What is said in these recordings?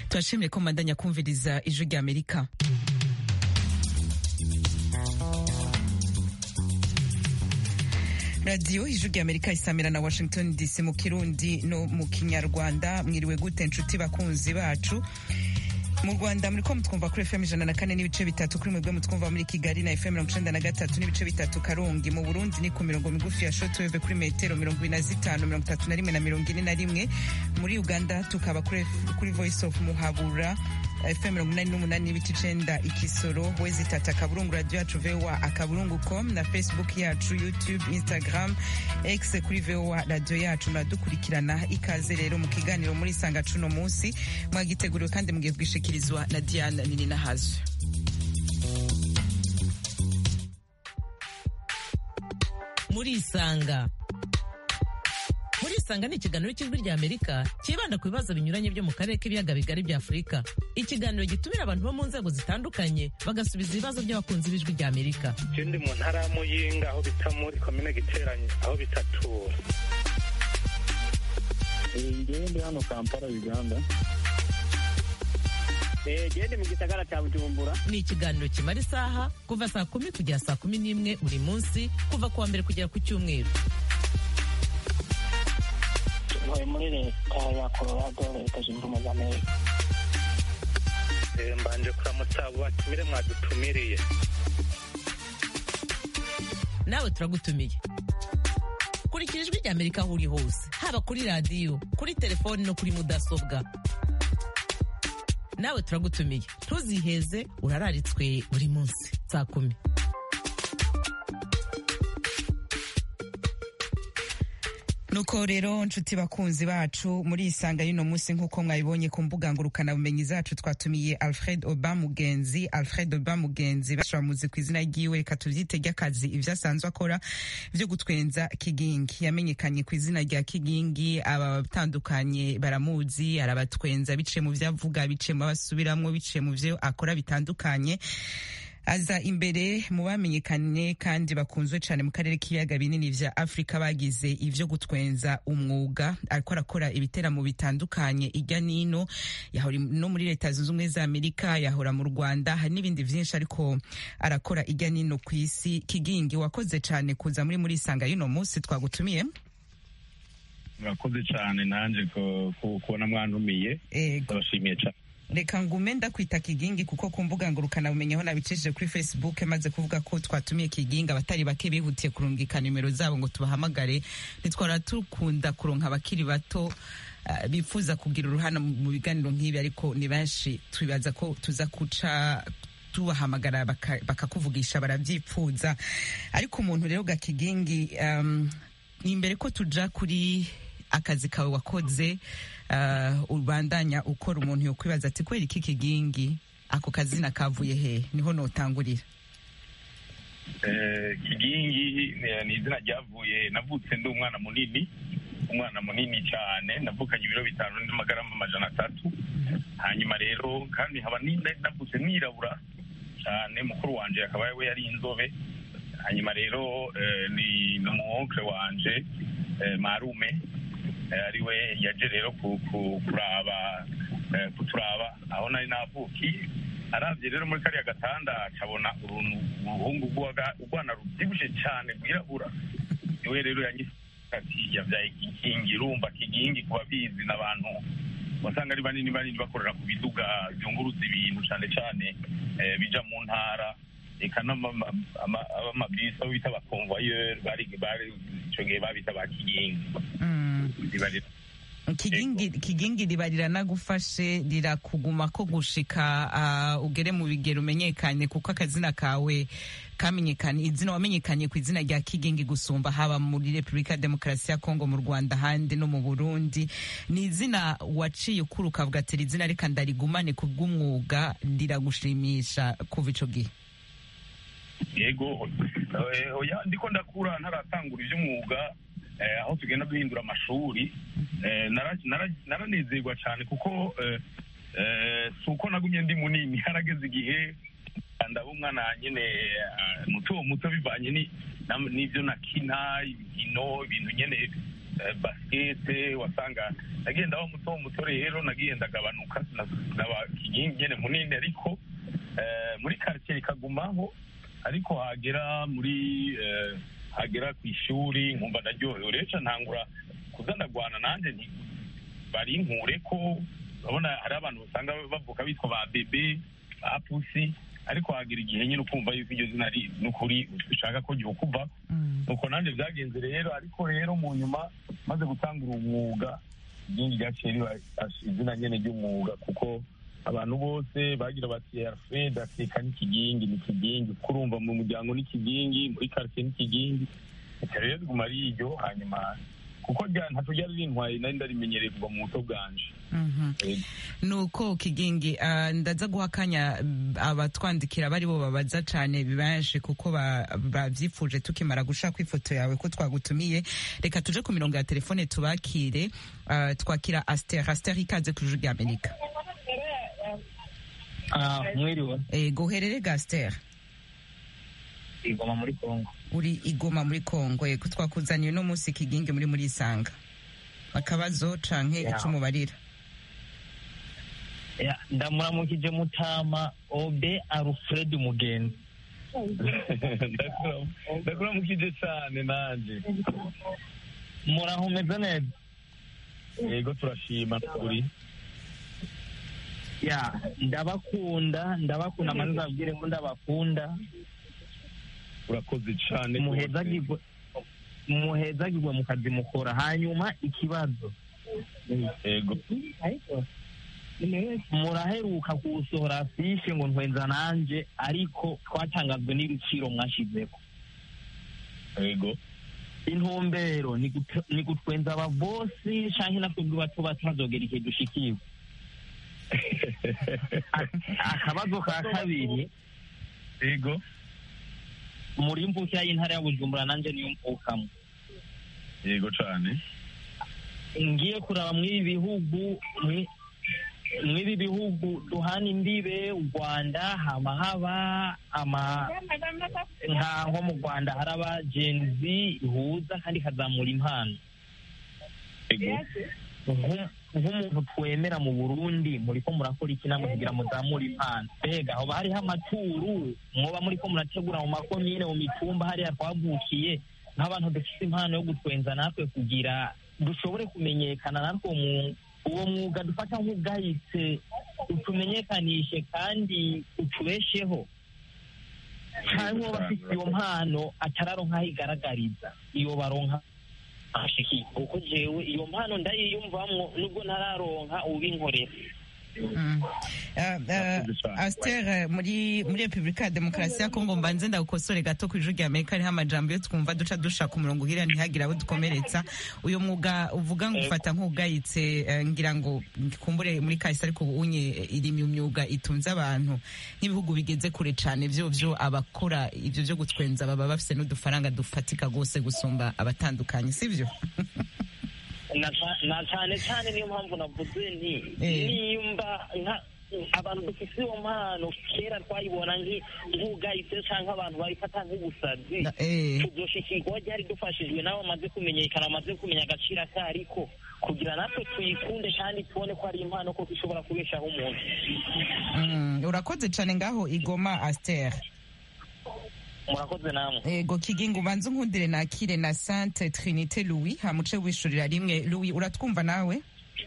turashimye ko mubandanya kumviriza ijwi rya amerika radiyo ijwi rya amerika isamira na washington dc mu kirundi no mu kinyarwanda mwiriwe gute nshuti bakunzi bacu mu rwanda muri ko mutwumva kuri fm ijana na kane n'ibice bitatu kuri mwebwe mutwumva muri kigali na fm mirongo icenda na gatatu n'ibice bitatu karongi mu burundi ni ku mirongo migufi ya shotweve kuri metero mirongo ine na zitanu mirongo itatu na rimwe na mirongo ine na rimwe muri uganda tukaba kuri, kuri voice of muhabura fm mirongo inani n'umunani n'ibice icenda ikisoro wezi tata akaburungu radio yacu voa akaburungu com na facebook yacu youtube instagram x kuri voa radio yacu muradukurikirana ikaze rero mu kiganiro muri sanga cuno munsi mwagiteguriwe kandi mugiye kwishikirizwa na diana nininahazo murisanga murisanga ni ikiganiro cy'ijwi rya amerika cyibanda ku bibazo binyuranye byo mu karere k'ibiyaga bigari bya afurika ikiganiro gitumira abantu bo mu nzego zitandukanye bagasubiza ibibazo by'abakunzi b'ijwi rya amerika je ndi mu ntara ya muyinga aho bita muri komine giteranye aho bitatura ngewe ndi hano kampala uganda gende mu gisagara cya bujumbura ni ikiganiro kimara isaha kuva saa kumi kugera saa kumi n'imwe buri munsi kuva ku wa mbere kugera ku cyumweru ntuye muri leta ya colorado leta zunze ubumwe za amerika Eh, mbanje kuramutsa abo batumire mwadutumiriye nawe turagutumiye kurikira ijwi rya amerika aho uri hose haba kuri radiyo kuri telefoni no kuri mudasobwa nawe turagutumiye ntuziheze urararitswe buri munsi saa kumi nuko rero nshuti bakunzi bacu muri isanga y'uno munsi nk'uko mwabibonye ku mbuga ngurukanabumenyi zacu twatumiye alfred oba mugenzi alfred oba mugenzi bashamuzi ku izina ryiwe reka tubyite ry'akazi ibyo asanzwe akora byo gutwenza kigingi yamenyekanye ku izina rya kigingi abatandukanye baramuzi arabatwenza biciye mu byo avuga biciye mu basubiramwo biciye mu byo akora bitandukanye aza imbere mu bamenyekanye kandi bakunzwe cyane mu karere k'ibiyaga binini vya afurika bagize ivyo gutwenza umwuga ariko arakora ibiteramo bitandukanye irya nino yahora no muri leta zunze ubumwe za amerika yahora mu rwanda hari n'ibindi vyinshi ariko arakora irya nino ku isi kigingi wakoze cyane kuza muri muri isanga y'uno munsi twagutumiye murakoze cyane nanjye ku- ku- kubona mwantumiye ego ndabashimiye cyane reka ngume ndakwita kigingi kuko ku mbuga ngurukana bumenyeho nabicishije kuri facebook maze kuvuga ko twatumiye kigingi abatari bake bihutiye kurungika nimero zabo ngo tubahamagare ntitwara tukunda kuronka abakiri bato ah, bifuza kugira uruhare mu mu biganiro nk'ibi ariko ni benshi twibaza ko tuza kuca tubahamagara baka- bakakuvugisha barabyipfuza ariko umuntu rero gakigingi um, ni imbere ko tuja kuri akazi kawe wakoze uh, ubandanya ukora umuntu yokwibaza ati kubera iki kigingi ako kazina kavuye he niho notangurira Eh, kigingi ni- ni izina ryavuye navutse ndi umwana munini umwana munini cyane navukanye ibiro bitanu n'amagarama amajana atatu hanyuma rero kandi nkaba ni- navutse nirabura cyane mukuru wanje akaba we yari inzobe hanyuma rero eh, ni n'umuonkle wanje eh, marume eh, ari we yaje rero ku- ku- kuraba eh, kuturaba aho nari navukiye arabye rero muri kariya gatanda akabona uruntu uruhungu rw'uwaga- urwana rubyibushe cyane rwirabura niwe rero yanyise ati yabyaye kigingi urumva kigingi ku babizi n'abantu wasanga ari banini banini bakorera ku biduga byunguruza ibintu cyane cyane eh, bija mu ntara eka n'amabisi aho bita abakonvoyeri bari bari icyo gihe babita ba kigingi mm. Riba- kigingi kigingi riba riranagufashe rirakuguma ko gushika uh, ugere mu bigero umenyekanye kuko akazina kawe kamenyekanye izina wamenyekanye ku izina rya kigingi gusumba haba muri repubulika ya demokarasi ya kongo mu rwanda ahandi no mu burundi ni izina waciye ukura ukavuga ati "Iri izina reka ndarigumane ku bw'umwuga riragushimisha kuva ico gihe yego eh, oya ndiko ndakura ntaratangura iby'umwuga eh, aho tugenda duhindura amashuri eh, nara- nara- naranezerwa cyane kuko eh, eh, si uko nagumye ndi munini harageze igihe ndaba umwana nyine eh, muto muto bivanye ni- nam- n'ibyo nakina imikino ibintu nyine eh, basikete wasanga nagenda wa muto muto rero nagiye ndagabanuka naba kigingi nyene munini ariko eh, muri quartier ikagumaho ariko hagera muri eh, hagera ku ishuri nkumva ndaryohewe rero ca ntangura kuza ndagwana nanje nti bari nkure ko urabona hari abantu usanga bavuka bitwa ba bebe ba pusi ariko hagira igihe nyine ukumva yuko iryo zina ari n'ukuri ushaka ko ryokuva nuko nanjye byagenze rero ariko rero mu nyuma maze gutangura umwuga iryingi ryaciye riba izina nyene ry'umwuga kuko abantu bose bagira bati alfred ateka n'ikigingi n'ikigingi kuko urumva mu muryango n'ikigingi muri quartier n'ikigingi reka rero riguma ari iryo hanyuma kuko rya ntaco ryari rintwaye nari ndarimenyereye kuva mu buto bwanje Yego. nuko kigingi ah, ndaza guha akanya mm, abatwandikira bari bo babaza cane benshi kuko ba- bavyifuje tukimara gushaka ifoto yawe ko twagutumiye reka tuje ku mirongo ya telefone tubakire ah, twakira aster aster ikaze ku ijuru rya amerika Ah, mwiriwe ego uherere ga aster igoma muri kongo uri igoma muri kongo ego twakuzaniye uno munsi kigingi muri muri isanga akabazo canke Yeah. ico mubarira Ya, ndamuramukije mutama obe alfred mugenzi Ndakura- ndakuramukije cane nanje murahumeze neza yego turashima kuri ya ndabakunda ndabakunda manza abwire ko ndabakunda urakoze cane muhezagirwe muhezagirwe mu kazi mukora hanyuma ikibazo yego muraheruka kuwusohora afishe ngo ntwenza nanje ariko twatangazwe n'ibiciro mwashizeho yego intumbero ni gut- ni gutwenza ababosi canke natwebwe bato bato hazogera igihe dushikiwe A- akabazo ka kabiri yego muri mvukira y'intara ya bujumbura nanje niyo mvukamo yego cane ngiye kuraba mw'ibi bihugu mwi- mw'ibi bihugu duhana imbibe u rwanda hama haba ama nka nko mu rwanda hari abagenzi ihuza kandi ikazamura impano yego Nku- nk'umuntu twemera mu burundi muriko murakora iki namwe kugira muzamure impano mbega hoba hariho amaturu mwoba muriko murategura mu makomine mu mitumba hariya twavukiye nk'abantu dufite impano yo gutwenza natwe kugira dushobore kumenyekana natwe mu uwo mwuga dufata nk'ubwahise utumenyekanishe kandi utubesheho cyangwa uwo bafite iyo mpano atararonka aho igaragariza iyo baronka ashiki kuko jewe iyo mpano ndayiyumvamwo nubwo ntararonka ubinkorera Mm. Ah, ah, Murakoze cane. Aster eh, muri muri Republika ya Demokarasi ya Kongo mbanze ndagukosore gato ku ijuru rya Amerika hariho amajambo yo twumva duca dushaka umurongo ugira ntihagire abo dukomeretsa uyu mwuga uvuga ngo ufata nk'ubwayitse eh, ngira ngo kumbure muri kahise ariko unye iri mu myuga itunze abantu nk'ibihugu bigeze kure cane vyo vyo abakora ivyo vyo gutwenza baba bafise n'udufaranga dufatika gose gusumba abatandukanye sivyo na ca- na cyane cyane niyo mpamvu navuze nti Eh. nimba nka abantu dufite iyo mpano kera twayibona nki- nk'ubwahise cyangwa abantu babifata nk'ubusazi Na- eh. tuzoshikirwa ryari dufashijwe n'abo bamaze kumenyekana bamaze kumenya agaciro kariko kugira natwe tuyikunde kandi tubone ko ari impano koko ishobora kubeshaho umuntu Mm, urakoze cane ngaho igoma Aster murakoze namwe ego kigingo ubanze unkundire nakire na Sainte Trinité Louis hamuce wishurira rimwe Louis uratwumva nawe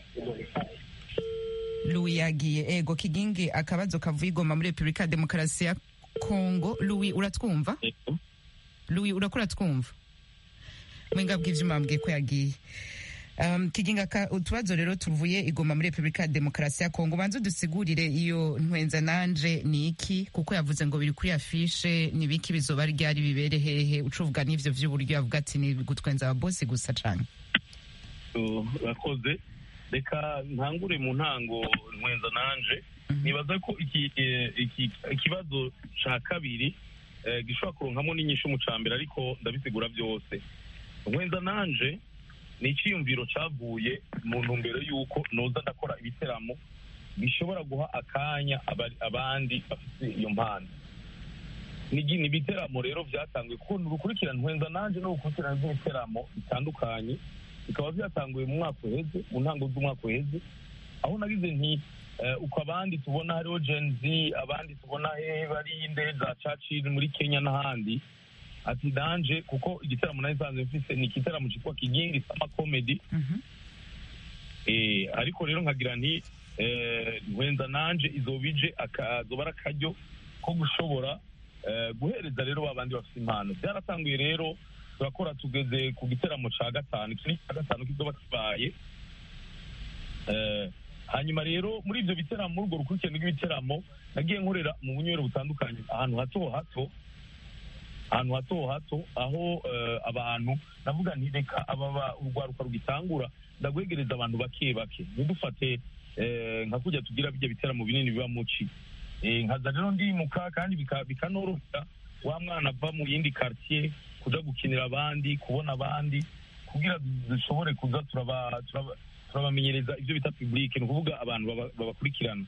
Louis yagiye ego kigingi akabazo kavuye igoma muri Republika ya Demokarasi ya Kongo Louis uratwumva yego Louis urakora twumva mwenga bw'ivyuma mbwiye ko yagiye Um, kiginga ka utubazo rero tuvuye igoma muri Republika ya Demokarasi ya Kongo banze dusigurire iyo ntwenza nanje ni iki kuko yavuze ngo biri kuri afishe ni biki bizoba ryari bibere hehe ucuvuga n'ivyo vy'uburyo yavuga ati ni gutwenza ababosi gusa cane So, urakoze reka ntangure mu ntango ntwenza nanje nibaza ko iki eh, iki- ikibazo ca kabiri eh, gishobora kuronkamo n'inyishu mu ca mbere ariko ndabisigura byose ntwenza nanje ni iciyumviro cavuye mu ntumbero y'uko noza ndakora ibiteramo bishobora guha akanya aba- abandi bafite iyo mpano ni ni ibiteramo rero byatanzwe kuko ni urukurikirane ntwenza nanje ni urukurikirane rw'ibiteramo bitandukanye bikaba byatanguye mu mwaka uheze mu ntango z'umwaka uheze aho nagize nti eh, uko abandi tubona hariho gen z abandi tubona he bari indege za churchill muri kenya n'ahandi ati danje kuko igitaramo nari nsanzwe mfise ni igitaramo cyitwa kigingi sama comedy Mhm. Eh, ariko rero nkagira nti eh, nkwenza nanje izoba ije akazoba ari akaryo ko gushobora eh, guhereza rero ba bandi bafite impano byaratanguye rero turakora tugeze ku giteramo ca gatanu iki ni ca gatanu kizoba kibaye Eh, hanyuma rero muri ibyo biteramo muri urwo rukurikirane rw'ibiteramo nagiye nkorera mu bunywero butandukanye ahantu hato hato ahantu hato hato aho eh, abantu navuga nti reka ababa urwaruka rugitangura ndagwegereza abantu bake bake ntidufate eh, nka kujya tugira bijya biteramo binini biba muci Eh, nkaza rero ndimuka kandi bika- bikanorohera wa mwana ava mu yindi quartier kuja gukinira abandi kubona abandi kugira dushobore kuza turaba- turaba- turabamenyereza ibyo bita public ni ukuvuga abantu baba- babakurikirana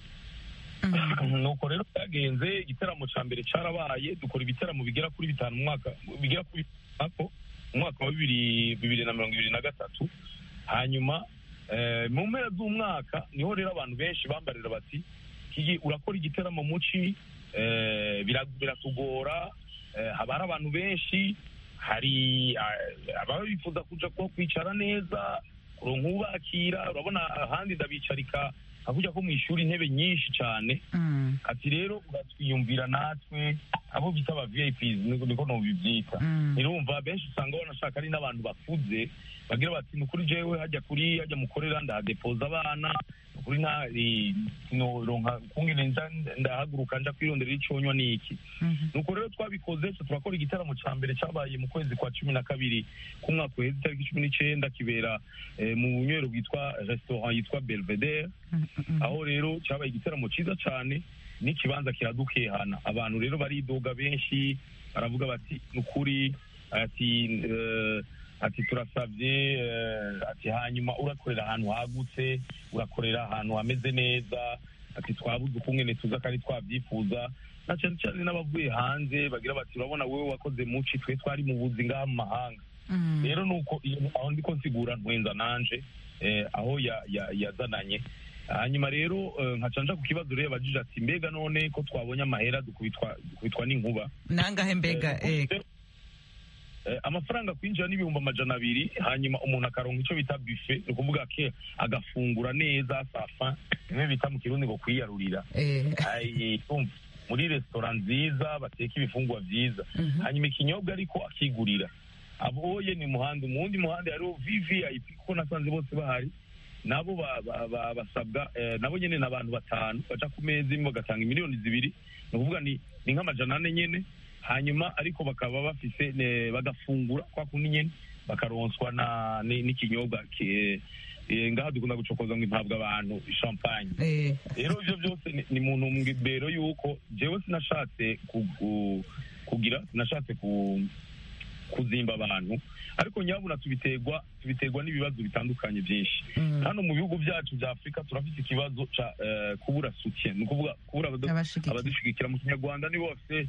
nuko rero byagenze igitaramo cya mbere cyarabaye dukora ibitaramo bigera kuri bitanu mu mwaka bigera kuri bitanu mu mwaka wa bibiri bibiri na mirongo ibiri na gatatu hanyuma eh, mu mpera z'umwaka niho rero abantu benshi bambarira bati "Kigi, urakora igiteramo muci eh, bira- biratugora eh, haba hari abantu benshi hari eh, ababa bifuza kuja kuba kwicara neza kuronka ubakira urabona ahandi ndabicarika hakurya ko mu ishuri intebe nyinshi cyane Mm. ati rero uratwiyumvira natwe abo bita aba VIPs niko niko nobivyita Mm. irumva benshi usanga banashaka ari n'abantu bakuze bagira bati ni ukuri jewe hajya kuri hajya mukorera ndahadepoza abana ni ukuri nta eh, noronka kungene nza ndahaguruka nja kwirondera iconywa n'iki Mhm. nuko rero twabikoze twe turakora igitaramo cya mbere cyabaye mu kwezi kwa cumi na kabiri k'umwaka uheze itariki cumi n'icenda kibera eh, mu bunywero bwitwa restaurant yitwa belvedere Mhm. aho rero cyabaye igitaramo cyiza cyane n'ikibanza kiradukehana abantu rero baridoga benshi baravuga bati ni ukuri ati eh, ati turasabye eh, ati hanyuma urakorera ahantu hagutse urakorera ahantu hameze neza ati twabuze ukungene tuza kandi twabyifuza na cyane cyane n'abavuye hanze bagira bati urabona wowe wakoze muci twe twari mu buzi ngaha mu mahanga Mm. rero nuko iyo aho ndiko nsigura ntwenza nanje eh, aho ya- ya- yazananye hanyuma rero eh, nkaca nja ku kibazo rero yabajije ati mbega none ko twabonye amahera dukubitwa dukubitwa n'inkuba nangahe mbega Eh, eh, eh, amafaranga kwinjira n'ibihumbi amajana abiri hanyuma umuntu akaronka icyo bita bufe ni ukuvuga ke agafungura neza safa bimwe bita mu kirundi ngo kwiyarurira eh, Ai, umva, muri resitora nziza bateka ibifungwa byiza mhm. hanyuma ikinyobwa ariko akigurira aboye ni muhanda umuwundi muhanda hariho vvip kuko nasanze bose bahari nabo ba- ba- ba- basabwa eh, nabo nyene ni abantu batanu baca ku meza imwe bagatanga miliyoni zibiri ni ukuvuga ni ni nk'amajana ane nyene hanyuma ariko bakaba bafise ne- bagafungura kwa kundi nyene bakaronswa na ni- n'ikinyobwa ki- eh, ngaha dukunda gucokoza ngo impabwa abantu champagne Eh, rero ibyo byose ni- ni mu ntumbero y'uko jewe sinashatse ku- ku- kugira sinashatse ku kuzimba abantu ariko nyabuna tubiterwa tubiterwa n'ibibazo bitandukanye byinshi mm. hano mu bihugu byacu bya afurika turafite ikibazo ca eh, kubura soutien ni ukuvuga kubura abadu- Abashigikira. abadushigikira mu kinyarwanda nibo bafite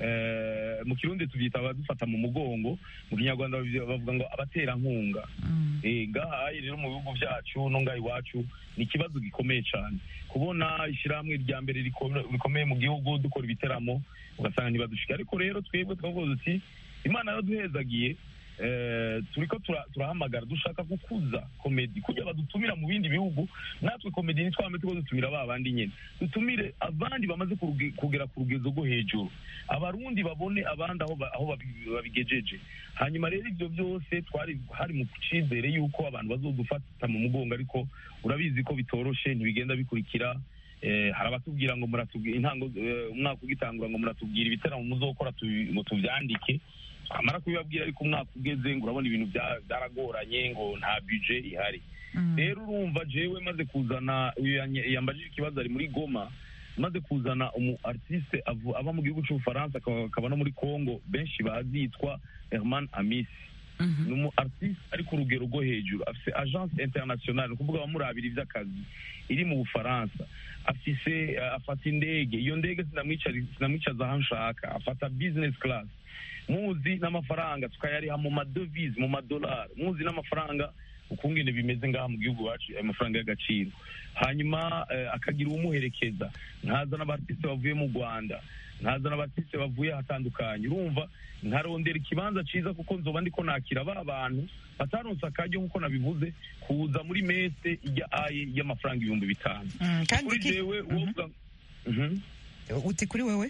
eh, mu kirundi tubyita abadufata mu mugongo mu kinyarwanda babi- bavuga ngo abaterankunga Mm. Eh, ngaha rero mu bihugu byacu no ngaha iwacu ni ikibazo gikomeye cyane kubona ishyirahamwe rya mbere riko- rikomeye mu gihugu dukora ibiteramo ugasanga ntibadushika ariko rero twebwe twavuze uti imana yaraduhezagiye eh, turiko tura- turahamagara dushaka gukuza komedi kugira badutumira mu bindi bihugu natwe komedi ntitwame tuko dutumira ba bandi nyene dutumire abandi bamaze kuruge- kugera ku rugezo rwo hejuru abarundi babone abandi aho ba- aho babi- babigejeje hanyuma rero ibyo byose twari hari mu cyizere yuko abantu bazodufata mu mugongo ariko urabizi ko bitoroshe ntibigenda bikurikira eh, hari abatubwira ngo muratubwira intango eh, umwaka ugitangura ngo muratubwira ibitaramo muzokora tubi- ngo tubyandike amara kubibabwira ariko umwaka ugeze ngo urabona ibintu bya- byaragoranye ngo nta budget ihari Mm. rero urumva jewe maze kuzana uyu yanye- yambajije ikibazo ari muri goma maze kuzana umu artiste avu- aba mu gihugu cy'ubufaransa akaba akaba no muri congo benshi bazi yitwa herman amisi Mhm. ni umu artiste ari ku rugero rwo hejuru afise agence internationale ni ukuvuga abamurabira ivy'akazi iri mu bufaransa afise eh, afata indege iyo ndege sinamwicara- sinamwicaza aho nshaka afata business class muzi n'amafaranga tukayariha mu madovize mu madolari muzi n'amafaranga ukungene bimeze ngaha mu gihugu wacu ayo mafaranga y'agaciro hanyuma eh, akagira uwumuherekeza nkaza n'abatisite bavuye mu rwanda nkaza n'abatisite bavuye ahatandukanye urumva nkarondera ikibanza ciza kuko nzoba ndiko nakira ba bantu bataronse akaryo nk'uko nabivuze kuza muri mese ijya aye y'amafaranga ibihumbi bitanu Mm, kandi kuri ki- jewe wovuga Mhm. uti kuri wewe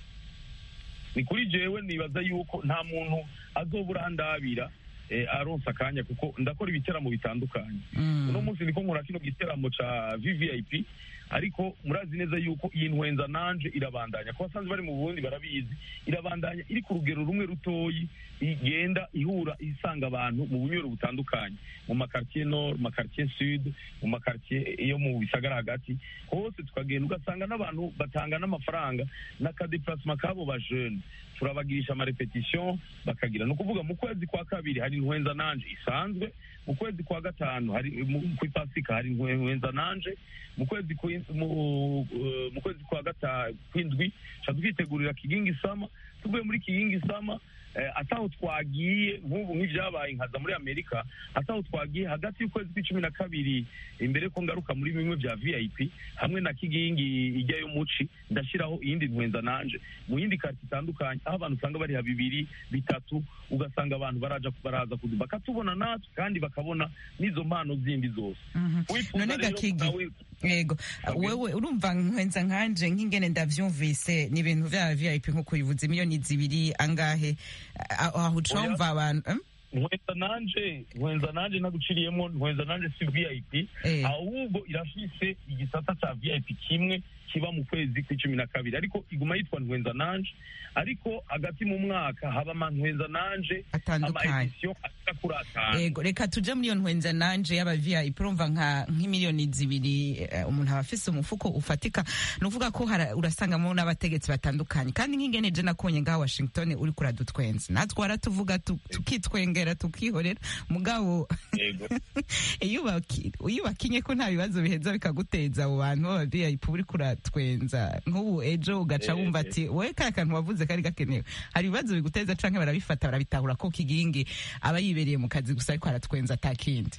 ni kuri jewe nibaza yuko nta muntu azobura ndabira eh, aronsa akanya kuko ndakora ibiteramo bitandukanye Mm. uno munsi niko nkora kino giteramo ca vvip ariko murazi neza yuko iyi ntwenza nanje irabandanya ku basanzwe bari mu burundi barabizi irabandanya iri ku rugero rumwe rutoyi igenda ihura isanga abantu mu bunywero butandukanye mu makartier nord mu makartier sud mu makartier yo mu bisagara hagati hose tukagenda ugasanga n'abantu batanga n'amafaranga n'akadeplasement kabo ba jeune turabagirisha amarepetition bakagira ni ukuvuga mu kwezi kwa kabiri hari ntwenza nanje isanzwe mu kwezi kwa gatanu hari mu- ku ipasika hari ntwenza nanje mu kwezi kwi- mu eh, mu kwezi kwa gata kwindwi ca twitegurira kigingi sama tuvuye muri kigingi sama eh, ataho twagiye nk'ubu nk'ibyabaye nkaza muri amerika ataho twagiye hagati y'ukwezi kw'icumi na kabiri imbere ko ngaruka muri bimwe bya vip hamwe na kigingi ijyayo muci ndashyiraho iyindi ntwenza nanje mu yindi karti itandukanye aho abantu usanga bariha bibiri bitatu ugasanga abantu baraja baraza kuzi bakatubona natwe kandi bakabona n'izo mpano zindi zose Mhm. wifuza none rero gakigi nawe yego Okay. wewe urumva nkwenza nkanje nk'ingene ndavyumvise ni ibintu vya vip nk'uko bivuze miliyoni zibiri angahe A- aho uca Oya. wumva abantu em? nkwenza nanje nkwenza nanje naguciriyemo nkwenza nanje si vip Eh. ahubwo irafise igisata ca vip kimwe kiba mu kwezi kw'icumi na kabiri ariko iguma yitwa nkwenza nanje ariko hagati mu mwaka haba amantwenza nanje Atandukanye. amaedisiyo ashika kuri atanu yego reka tuje muri iyo ntwenza nanje y'aba vip urumva nka nk'imiliyoni zibiri eh, umuntu aba afise umufuko ufatika ni ukuvuga ko hara- urasangamo n'abategetsi batandukanye kandi nk'ingene je nakonye ngaha washington uri kuradutwenza natwe waratuvuga tu- tukitwengera tukihorera mugabo yego iyo ubaki- iyo ubakinye ko nta bibazo biheza bikaguteza abo bantu baba vip uri kuratwenza nk'ubu ejo ugaca Eh, wumva eh. ati we kariya kantu wavuze kari gakenewe hari ibibazo biguteza canke barabifata barabitahura ko kigingi aba yibereye mu kazi gusa ariko aratwenza atakindi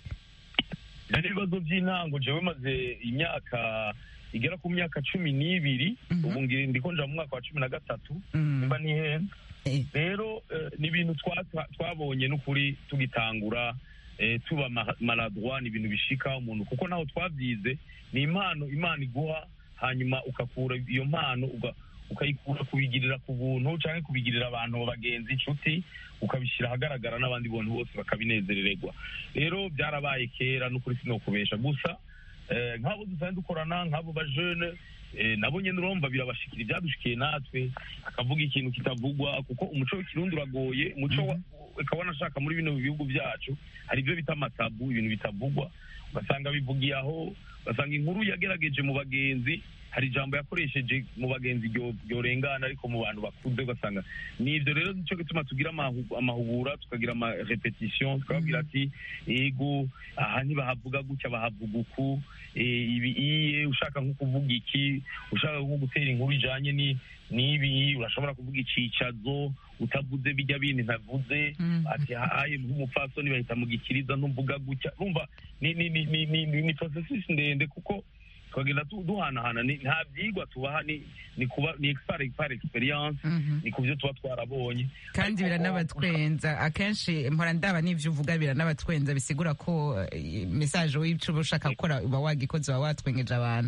hari ibibazo by'intango jewe maze imyaka igera ku myaka cumi n'ibiri Mhm. ubu ngi- ndiko nja mu mwaka wa cumi na gatatu Mm. nimba ntihenda Eh. rero eh, ni ibintu twa- twa- twabonye n'ukuri tugitangura eh, tuba ma- maladroit ni ibintu bishika umuntu kuko naho twabyize ni impano imana iguha hanyuma ukakura iyo mpano uga- ukayikura kubigirira ku buntu cyangwa kubigirira abantu bagenzi inshuti ukabishyira ahagaragara n'abandi bantu bose bakabinezerererwa rero byarabaye kera n'ukuri sinokubesha gusa eh, nk'abo dusanzwe dukorana nk'abo bajene eh, nabo nyene urumva birabashikira ibyadushikiye natwe akavuga ikintu kitavugwa kuko umuco w'ikirundi uragoye umuco wa- ukaba wanashaka muri bino bihugu byacu hari ibyo bita amatabu ibintu bitavugwa ugasanga bivugiye aho ugasanga inkuru yagerageje mu bagenzi hari ijambo yakoresheje mu bagenzi ryo- ryorengana ariko mu bantu bakuze ugasanga ni ibyo rero nicyo gituma tugira amahu- amahugura tukagira amarepetition tukababwira ati ego aha ntibahavuga gutya bahavuga uku eh, ibi iye ushaka nko kuvuga iki ushaka nko gutera inkuru ijanye ni n'ibi urashobora kuvuga icicazo utavuze bijya bindi ntavuze Mhm. ati haye nk'umupfasoni bahita mu gikiriza ntumvuga gutya urumva ni ni ni ni ni, ni, ni processus ndende kuko tukagenda tu- duhanahana ni- nta byigwa tubaha ni ni kuba ni par par experience Mhm. ni ku byo tuba twarabonye kandi Ariko- biranabatwenza akenshi mpora ndaba n'ivyo uvuga biranabatwenza bisigura ko eh, message w'ico uba ushaka gukora uba wagikoze uba watwengeje abantu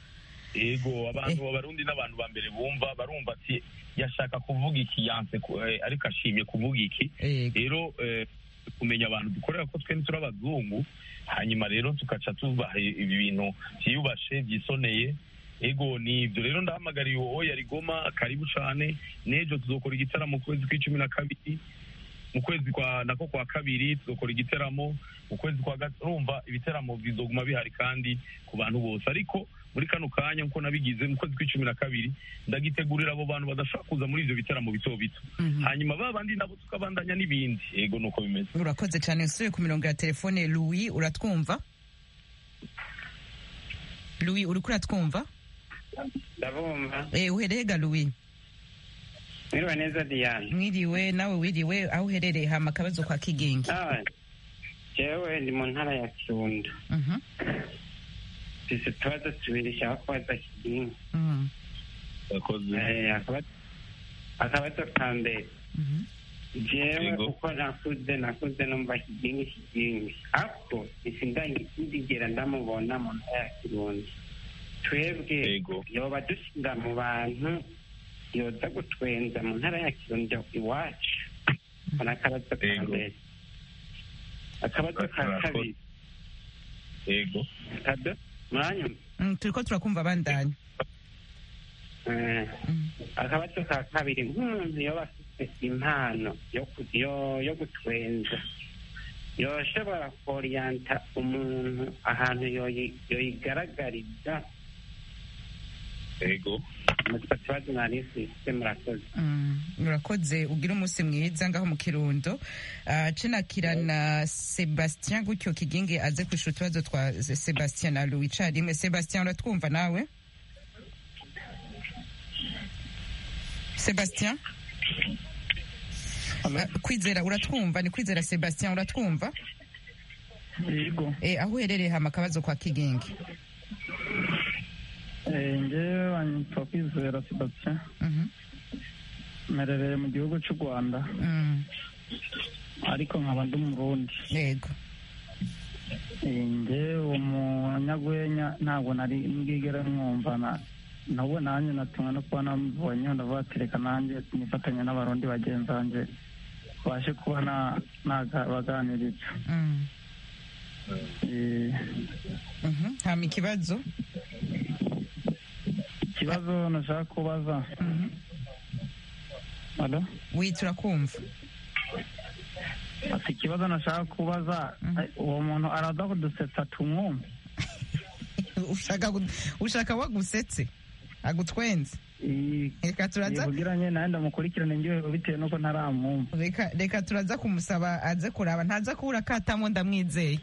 ego abantu abarundi n'abantu ba mbere bumva barumva ati yashaka kuvuga iki yanse ku- eh, ariko ashimye kuvuga iki Yego. rero eh, kumenya abantu dukorera ko twe turi abazungu hanyuma rero tugaca tubaha ibi bintu byiyubashe byisoneye ego ni ibyo rero ndahamagariye uwo yari goma karibu cane n'ejo tuzokora igitaramo mu kwezi kw'icumi na kabiri mu kwezi kwa nako kwa kabiri tuzokora igiteramo mu kwezi kwa gatatu urumva ibiteramo bizoguma bihari kandi ku bantu bose ariko muri kano kanya nkuko nabigize mu kwezi kw'icumi na kabiri ndagitegurira abo bantu badashobora kuza muri ivyo biteramo bito bito Mhm. hanyuma ba bandi nabo tukabandanya n'ibindi yego nuko bimeze urakoze cyane usubiye ku mirongo ya telefone louis uratwumva louis uriko uratwumva ndabumva eh uhereye ga louis mwiriwe neza diane mwiriwe nawe wiriwe aho uherereye hama akabazo kwa kigingi Ah, jewe ndi mu ntara ya kirundo Mhm, mfise utubazo tubiri nshaka kubaza kigingi mhm, yakoze Eh, akaba- akabazo ka mbere mhm. jewe Yego. uko nakuze nakuze numva kigingi kigingi ako sindigera ndamubona mu ntara ya kirundo twebwe Yego. yoba dushinga mu bantu yoza gutwenza mu ntara ya kirundo iwacu ako ni akabazo ka Yego. mbere akabazo ka Murakoze. kabiri yego kado mwanyuma Mm, turiko turakumva bandanya Eh, Mm. akabazo ka kabiri nk'umuntu yoba afite impano yo ku- yo- yo gutwenza yoshobora koriyanta umuntu ahantu yoyi- yoyigaragariza yego mutwe tubazo nari mfise murakoze Mm, urakoze ugira umunsi mwiza ngaho mu kirundo Ah, cenakirana sebastien gutyo kigingi aze kwishura utubazo twa sebastien na louis carimwe sebastien uratwumva nawe sebastien Ah, kwizera uratwumva ni kwizera sebastien uratwumva yego Eh, aho uherereye hama akabazo kwa kigingi Eh, njyewe banyitwa kwizera sebastien Mhm, mperereye mu gihugu cy'u rwanda mm, ariko nkaba ndi umurundi yego Eh, njye uwo munyagwenya ntabwo nari mbwigere mwumva na nubwo nanjye natumwe no kuba namubonye ndavuga ati reka nanjye nifatanya n'abarundi bagenzi banjye babashe kuba na- nabaganiriza Mm, Eh, mhm, hama ikibazo ikibazo nashaka kubaza Mhm. Alo? wi turakumva ati ikibazo nashaka kubaza Mhm. eh, uwo muntu araza kudusetsa tumwumve ushaka gu- ushaka wagusetse agutwenze Eh, reka turaza kugira nye nawe ndamukurikirane njyewe bitewe n'uko ntaramwumva reka reka turaza kumusaba aze kuraba ntaza kubura katamo ndamwizeye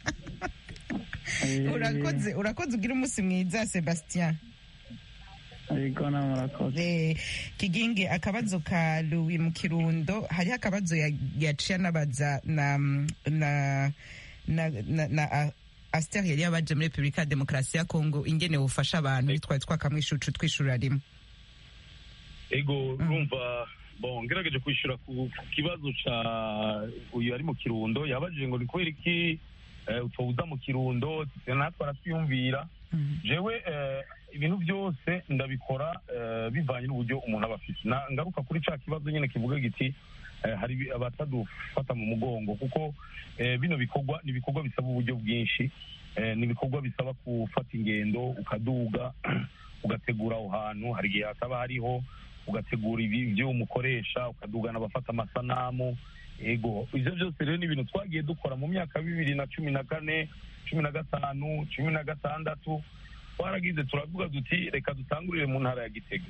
Eh, urakoze urakoze ugira umunsi mwiza sebastien yego nawe murakoze Eh, kigingi akabazo ka louis mu kirundo hariho akabazo ya- yaciye anabaza na na na na, na a- Aster yari yabaje muri Repubulika ya Demokarasi ya Kongo ingene bufasha abantu twari twakamwishucu twishura rimwe ego urumva bon ngerageje kwishyura ku ku kibazo ca uyu ari mu kirundo yabajije ngo ni kubera iki eh, utobuza mu kirundo natwe aratwiyumvira Mhm. jewe eh, ibintu byose ndabikora eh, bivanye n'uburyo umuntu aba afite Na- ngaruka kuri ca kibazo nyine kivuga giti eh, hari ibi- abatadufata mu mugongo kuko eh, bino bikorwa ni ibikorwa bisaba uburyo bwinshi eh, ni ibikorwa bisaba gufata ingendo ukaduga ugategura aho hantu hari igihe hataba hariho ugategura ibi ibyo umukoresha ukadugana abafata amasanamu ego ibyo byose rero ni ibintu twagiye dukora mu myaka bibiri na cumi na kane cumi na gatanu cumi na gatandatu twaragize turavuga duti reka dutangurire mu ntara ya gitega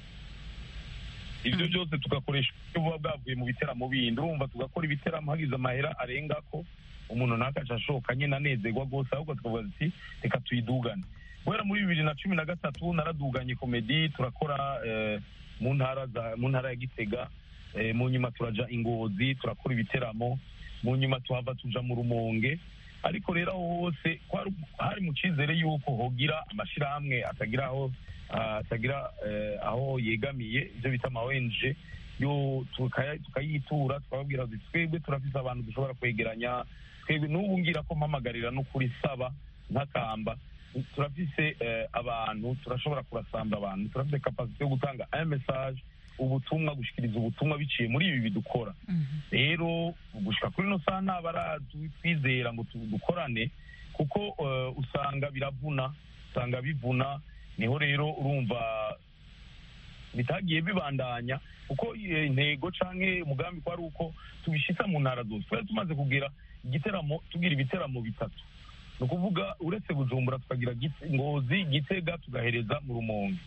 ibyo byose tugakoresha uburyo buba bwavuye mu biteramo bindi urumva tugakora ibiteramo hagize amahera arenga ko umuntu ntakaca ashoka nyine anezerwa rwose ahubwo tukavuga duti reka tuyidugane guhera muri bibiri na cumi na gatatu naraduganye komedi turakora eh, mu ntara za mu ntara ya gitega eh, mu nyuma turaja ingozi turakora ibiteramo mu nyuma tuhava tuja mu rumonge ariko rero aho hose kwari- hari mu cyizere y'uko hogira amashyirahamwe atagira aho ah, atagira eh, aho yegamiye ibyo bita ama ONG yo tukaya- tukayitura tukababwira tuti twebwe turafise abantu dushobora kwegeranya twebwe n'ubu ngira ko mpamagarira no kuri saba ntakamba turafise eh, abantu turashobora kurasamba abantu turafise kapasite yo gutanga un message ubutumwa gushikiriza ubutumwa biciye muri ibi bidukora rero gushika kuri ino saha nta baratwizera ngo tu- dukorane kuko eh, usanga biravuna usanga bivuna niho rero urumva bitagiye bibandanya kuko eh, intego canke umugambi ko ari uko tubishitsa mu ntara zose twari tumaze kugira igiteramo tugira ibiteramo bitatu ni ukuvuga uretse bujumbura tukagira Gite- ngozi gitega tugahereza mu rumonge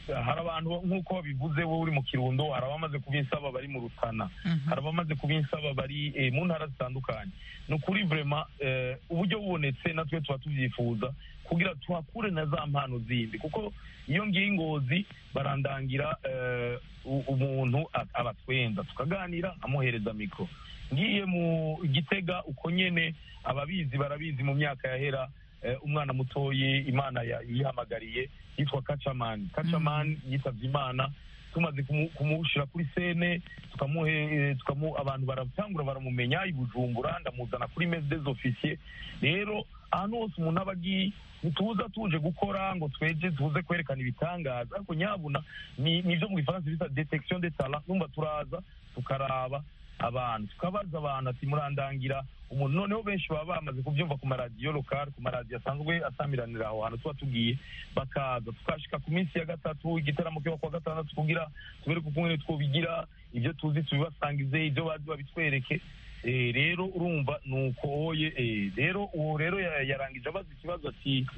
hari abantu nk'uko babivuze wowe uri mu kirundo hari abamaze kubinsaba bari mu rutana hari abamaze kubinsaba bari eh, mu ntara zitandukanye ni ukuri vrema eh, uburyo bubonetse natwe tuba tubyifuza kugira tuhakure na za mpano zindi kuko iyo ngiye ingozi barandangira eh, u- umuntu a- abatwenza tukaganira amuhereza mikoro ngiye mu gitega uko nyene ababizi barabizi mu myaka yahera eh, umwana mutoyi imana ya- yihamagariye yitwa kacamani kacamani yitavye imana tumaze kumu- kumushira kuri sene tukamuhe eh, tukamu abantu baratangura baramumenya i bujumbura ndamuzana kuri mese des officiers rero ahantu hose umuntu aba agiye ntituza tuje gukora ngo tweje tuze kwerekana ibitangaza ariko nyabuna ni nivyo mu gifaransa bita detection de talent numva turaza tukaraba abantu tukabaza abantu ati murandangira umuntu noneho benshi baba bamaze kubyumva ku maradiyo lokal ku maradiyo asanzwe asamiranira aho hantu tuba tugiye bakaza tukashika ku minsi ya gatatu igitaramo kiba kuwa gatandatu kugira tubereke ukuntu twobigira ibyo tuzi tubibasangize ibyo bazi babitwereke Eh, rero urumva ni uko oye eh, rero uwo rero ya- yarangije abaza ikibazo ati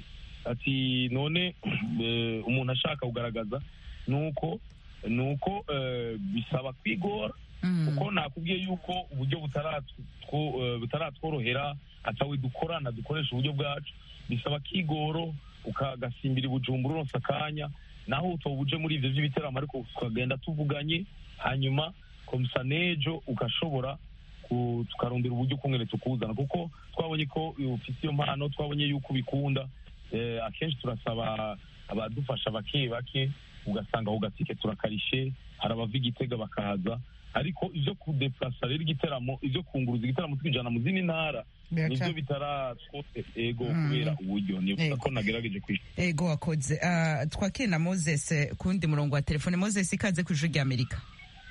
ati none eh, umuntu ashaka kugaragaza ni uko ni uko eh, bisaba kwigora kuko nakubwiye yuko uburyo butaratwo- eh, butaratworohera atawe dukorana dukoresha uburyo bwacu bisaba kigoro ukagasimbira ibujumbura uronse akanya naho utoba uje muri ivyo vy'ibiteramo ariko tukagenda tuvuganye hanyuma komsa nejo ugashobora ku- tukarondera uburyo ukungene tukuzana kuko twabonye ko ufite iyo mpano twabonye yuko ubikunda eh, akenshi turasaba abadufasha bake bake ugasanga ako gatike turakarishe hari abava igitega bakaza ariko ivyo kudeplasa rero igiteramo ivyo kunguruza igiteramo tukijana mu zindi ntara Biraca- nivyo bitaratwote ego Mm. kubera uburyo nibuka Ego. ko nagerageje kwishyura ego wakoze Ah, twakire na moses eh, ku wundi murongo wa telefone moses ikaze ku ijwi ry'amerika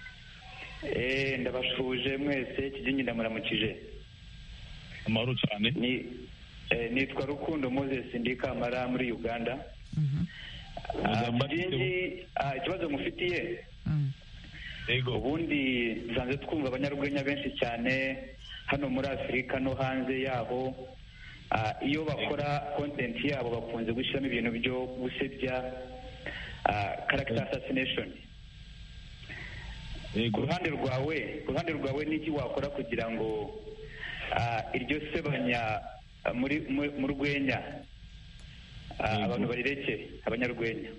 Eh, ndabashuje mwese kijingi ndamuramukije amahoro cyane ni eh, nitwa rukundo moses ndi kamara muri uganda Ah, kijingi ah, ikibazo mufitiye ego ubundi dusanzwe twumva abanyarwenya benshi cyane hano muri afurika no hanze yaho Ah, iyo bakora content yabo bakunze gushyiramo ibintu byo gusebya ah, character assassination ku ruhande rwawe ku ruhande rwawe n'iki wakora kugira ngo ah, iryo sebanya ah, muri mu- mu rwenya ah, abantu barireke abanyarwenya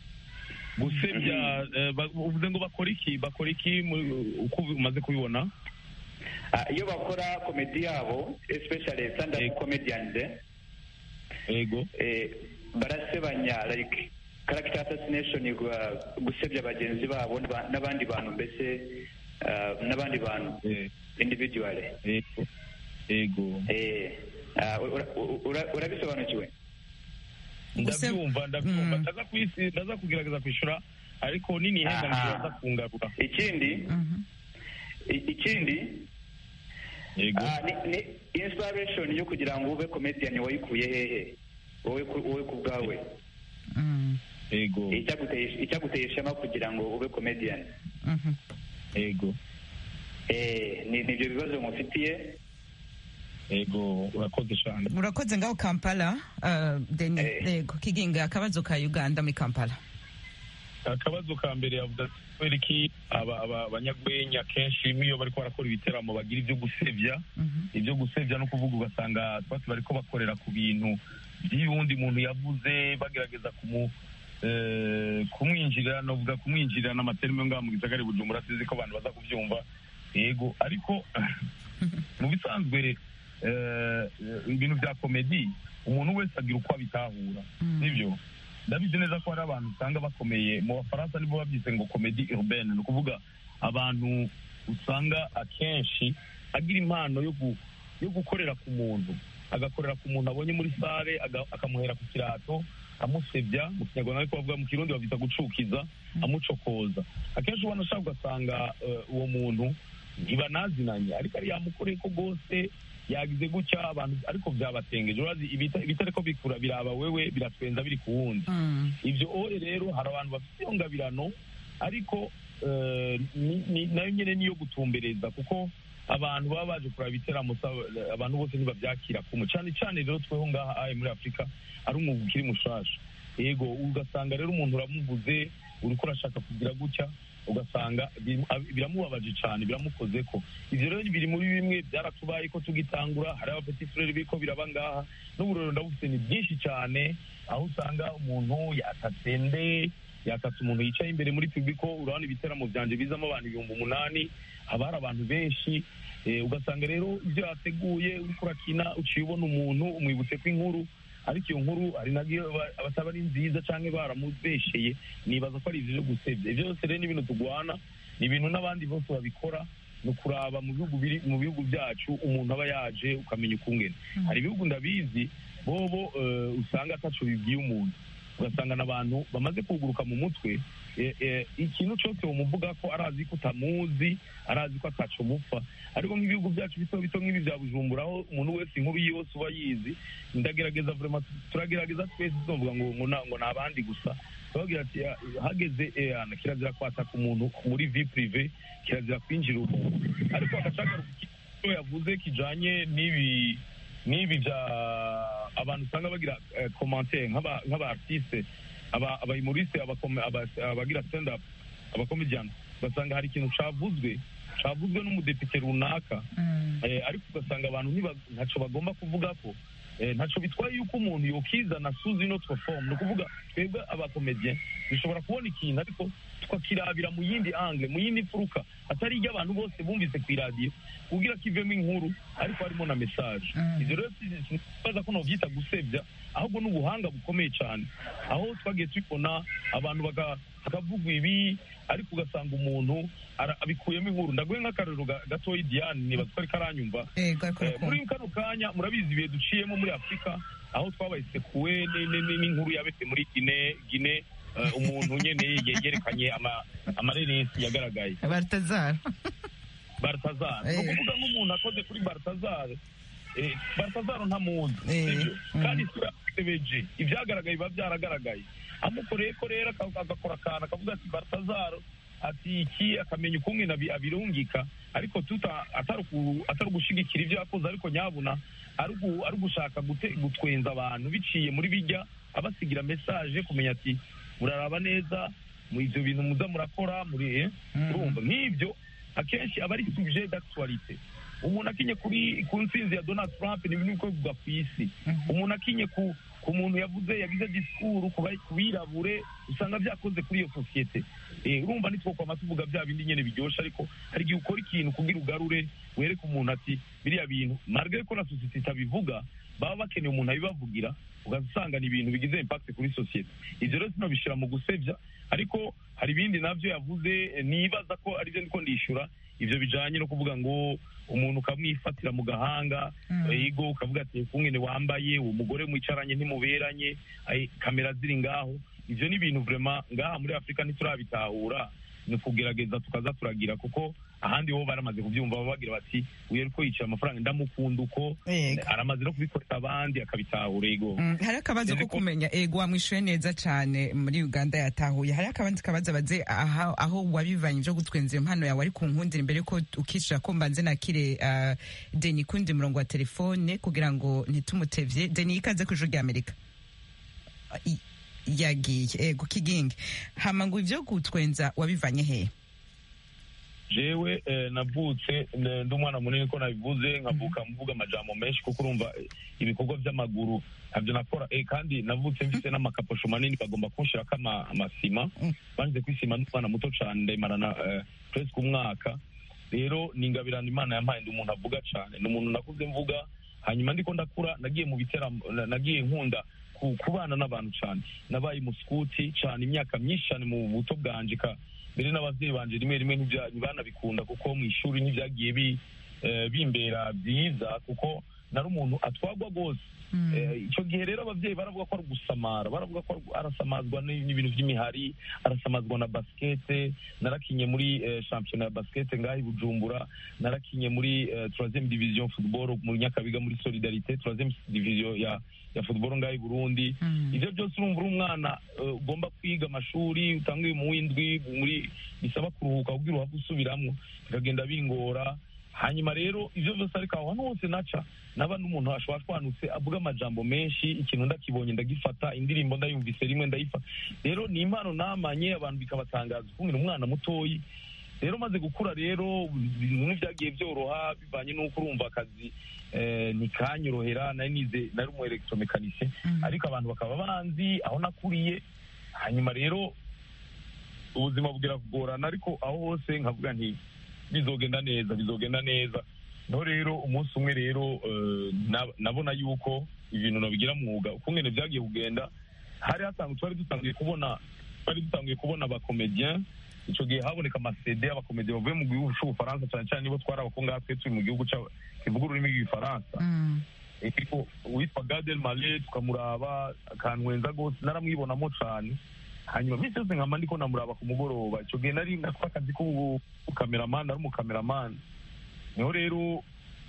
gusebya eh, ba- uvuze ngo bakora iki bakora iki mu- uko umaze kubibona Ah, iyo bakora komedi yabo especially stand up comedians eh, ego eh, barasebanya like character assassination gwa- gusebya bagenzi babo n'aba- n'abandi bantu mbese ah, n'abandi bantu individually ego ego eh ah, ura- ura- urabisobanukiwe ndabyumva ndabyumva ndaza kwisi ndaza kugerageza kwishyura ariko nini henda Aha. ndaza kungarura ikindi i- ikindi ah, ni, ni inspiration yo kugira ngo ube comedian wayikuye hehe wowe ku- wowe ku bwawe ego icyaguteye icyaguteye ishema kugira ngo ube comedian ego eh ni nibyo bibazo mufitiye ego urakoze cyane urakoze ngaho kampala ah, deni yego kiginga akabazo ka uganda muri kampala akabazo ka mbere yavuga ati kubera iki aba- aba- abanyagwenya kenshi iyo bariko barakora ibiteramo bagira ibyo gusebya ibyo gusebya no kuvuga ugasanga twese bariko bakorera ku bintu by'uwundi muntu yavuze bagerageza kumu eh, kumwinjirira novuga kumwinjirira n'amaterime ngaha mu gisagara i bujumbura sizi ko abantu baza kubyumva yego ariko mu bisanzwe eh, ibintu bya komedi umuntu wese agira uko abitahura sibyo ndabizi neza ko hari abantu usanga bakomeye mu bafaransa nibo babyise ngo komedi urbaine ni ukuvuga abantu usanga akenshi agira impano yo gu- yo gukorera ku muntu agakorera ku muntu abonye muri sare aga- akamuhera ku kirato amusebya mu kinyarwanda ariko bavuga mu kirundi babyita gucukiza amucokoza akenshi ubona ashaka ugasanga eh, uwo muntu ntibanazinanye ariko ari yamukoreye ko rwose yagize gutya abantu ariko byabatengeje urazi ibita- ibitariko bikura biraba wewe biratwenza biri ku wundi ibyo oye rero hari abantu bafite iyo ngabirano ariko eh, ni- ni- nayo nyine niyo gutumbereza kuko abantu baba baje kuraba ibiteramo sa- abantu bose ntibabyakira kumwe cyane cyane rero tweho ngaha aye muri afurika ari umwuga ukiri mushasha yego ugasanga rero umuntu uramuvuze uriko urashaka kugira gutya ugasanga bi- ab- biramubabaje cyane biramukoze ko ivyo rero biri muri bimwe byaratubaye ko tugitangura hari abapeti frere biriko biraba ngaha n'uburero ndabufite ni byinshi cyane aho usanga umuntu yatatsende yatatse umuntu yicaye imbere muri pibiko urabona ibiteramo byanje bizamo abantu ibihumbi umunani haba hari abantu benshi eh, ugasanga rero ibyo yateguye uriko urakina uciye ubona umuntu umwibutse ko inkuru ariko iyo nkuru hari nabyo aba- abataba ari nziza cyangwa baramubesheye nibaza ko ari ibyo byo gusebya ibyo byose rero ni ibintu turwana ni ibintu n'abandi bose babikora ni ukuraba mu bihugu biri mu bihugu byacu umuntu aba yaje ukamenya ukungene hari ibihugu ndabizi bobo eh, usanga ataco bibwiye umuntu ugasanga n'abantu bamaze kuguruka mu mutwe eh, eh, ikintu cyose umuvuga ko arazi ko utamuzi arazi ko ataco mupfa ariko nk'ibihugu byacu bito bito nk'ibi bya bujumbura aho umuntu wese inkuru yose uba yizi ndagerageza vraiment turagerageza twese tuvuga ngo ngo na- ngo ni abandi gusa turagira ati "Ah, hageze eh, ana, kirazira kwataka umuntu muri vie prive kirazira kwinjira umuntu ariko agashagaruka icyo yavuze kijanye n'ibi n'ibi bya abantu usanga bagira eh, commentaire nk'aba nk'aba artiste aba abayumoriste abakome- aba- abagira stand up abakomedian ugasanga hari ikintu cavuzwe cavuzwe n'umudepite runaka eh, ariko ugasanga abantu ntiba- ntaco bagomba kuvuga ko eh, ntaco bitwaye yuko umuntu yokizana suzi notre forme ni ukuvuga twebwe abakomedien dushobora kubona ikintu ariko tukakirabira mu yindi angle mu yindi mfuruka atari iryo abantu bose bumvise ku iradiyo kugira kivemo inkuru ariko harimo na message ivyo rero sibaza ko novyita gusebya ahubwo ni ubuhanga bukomeye cyane aho twagiye tubibona abantu baka- bakavugwa ibi ariko ugasanga umuntu ara- abikuyemo inkuru ndaguhe nk'akarero ga- gatoyi diane nibaza ko ariko aranyumva ego ariko Eh, urakumva. muri kano kanya murabizi ibihe duciyemo muri afurika aho twabaye sekuwe ni- ni- ni- n'inkuru yabetse muri gine gine eh, umuntu nyene ye- yerekanye ama- amareresi yagaragaye baratazara baratazara ni Eh. ukuvuga nk'umuntu akoze kuri baratazara eh, baratazara ntamuzi Eh, sibyo mm. kandi isura yamutebeje ibyagaragaye biba byaragaragaye amukoreye ko rero aka- agakora akantu akavuga ati baratazara ati iki akamenya ukungene abi- abirungika ariko tuta atari uku- atari ugushigikira ibyo yakoze ariko nyabuna ari ugu- ari ugushaka gute- gutwenza abantu biciye muri bijya abasigira message kumenya ati muraraba neza mu ivyo bintu muza murakora muri eh, urumva nk'ibyo akenshi aba ari sujet d'actualité umuntu akinye kuri ku ntsinzi ya donald trump ni ibintu bikorwa ku isi umuntu akinye ku ku muntu yavuze yagize disikuru ku ba- ku birabure usanga byakoze kuri iyo sosiyete Eh, urumva nitwokwama tuvuga bya bindi nyene biryoshe ariko hari igihe ukora ikintu kugira ugarure wereke umuntu ati biriya bintu marge ko na sosiyete itabivuga baba bakeneye umuntu abibavugira ugasanga ni ibintu bigize impact kuri sosiyete ivyo rero sinobishira mu gusebya ariko hari ibindi navyo yavuze eh, nibaza ko arivyo ndiko ndishura ivyo bijanye no kuvuga ngo umuntu ukamwifatira mu gahanga ego ukavuga ati kungene wambaye uwo mugore mwicaranye ntimuberanye ai, kamera ziri ngaho ivyo ni ibintu vraiment ngaha muri afurika ntiturabitahura ni kugerageza tukaza turagira kuko ahandi bo baramaze kubyumva baba bagira bati uyu ariko yicaye amafaranga ndamukunda uko Yego. aramaze no kubikorera abandi akabitahura ego Mm, hari akabazo ko Ariko- kumenya ego wamwishuye neza cyane muri uganda yatahuye hari akabandi kabazo baze aha- aho wabivanye byo gutwenza iyo mpano yawe ari ku nkundira imbere yuko ukishira ko mbanze nakire uh, deni kundi murongo wa telefone kugira ngo ntitumutevye deni ikaze ku ijuru rya amerika I- yagiye ego kigingi hama ngo ivyo gutwenza wabivanye hehe jewe eh, navutse eh, ndi umwana munini ko nabivuze nkavuka mvuga amajambo menshi kuko urumva eh, ibikorwa by'amaguru ntabyo nakora eh, kandi navutse mfite n'amakaposho manini bagomba kunshirako ama- amasima banze kwisima n'umwana muto cane ndayimarana eh, presque umwaka rero ni ingabirano imana yampaye ndi umuntu avuga cane ni umuntu nakuze mvuga hanyuma ndiko ndakura nagiye mu biteramo na- nagiye nkunda ku- kubana n'abantu cane nabaye musikuti cane imyaka myinshi cane mu buto bwanje ka mbere n'abavyeyi banje rimwe rimwe ntibya- ntibanabikunda kuko mu ishuri ntibyagiye bi eh, bimbera byiza kuko nari umuntu atwagwa rwose Eh, icyo gihe rero ababyeyi baravuga ko ari ugusamara baravuga ko ari- arasamazwa ni- n'ibintu by'imihari arasamazwa na basikete narakinye muri eh, shampiyona ya basikete ngaho i bujumbura narakinye muri eh, troisième division football mu nyakabiga muri solidarité troisième division ya ya football ngaho i burundi ivyo byose urumva uri umwana eh, ugomba kwiga amashuri utanguye mu w'indwi muri bisaba kuruhuka kugira uhave usubiramwo bikagenda bingora hanyuma rero ivyo vyose ariko aho hantu hose naca naba n'umuntu ashwashwanutse avuga amajambo menshi ikintu ndakibonye ndagifata indirimbo ndayumvise rimwe ndayifata rero ni impano namanye abantu bikabatangaza ukungena umwana mutoyi rero maze gukura rero ibintu ntibyagiye byoroha bivanye n'uko urumva akazi eh, ntikanyorohera nari nize nari umu electromekanicien ariko abantu bakaba banzi aho nakuriye hanyuma rero ubuzima bugira kugorana ariko aho hose nkavuga nti bizogenda neza bizogenda neza no rero umunsi umwe rero eh, na- nabona yuko ibintu nabigira mwuga ukungene byagiye kugenda hari hasanzwe twari dutangiye kubona twari dutangiye kubona abakomediyen icyo gihe haboneka amasede abakomediyen bavuye mu gihugu cy'ubufaransa cyane cyane nibo twari abakungaha twe turi mu gihugu cya- kivuga ururimi rw'igifaransa ariko uwitwa gadel male tukamuraba akantwenza rwose naramwibonamo cyane hanyuma minsi yose nkama ndiko namuraba ku mugoroba icyo gihe nari nakora akazi k'ubukameramani ari umukameramani niho rero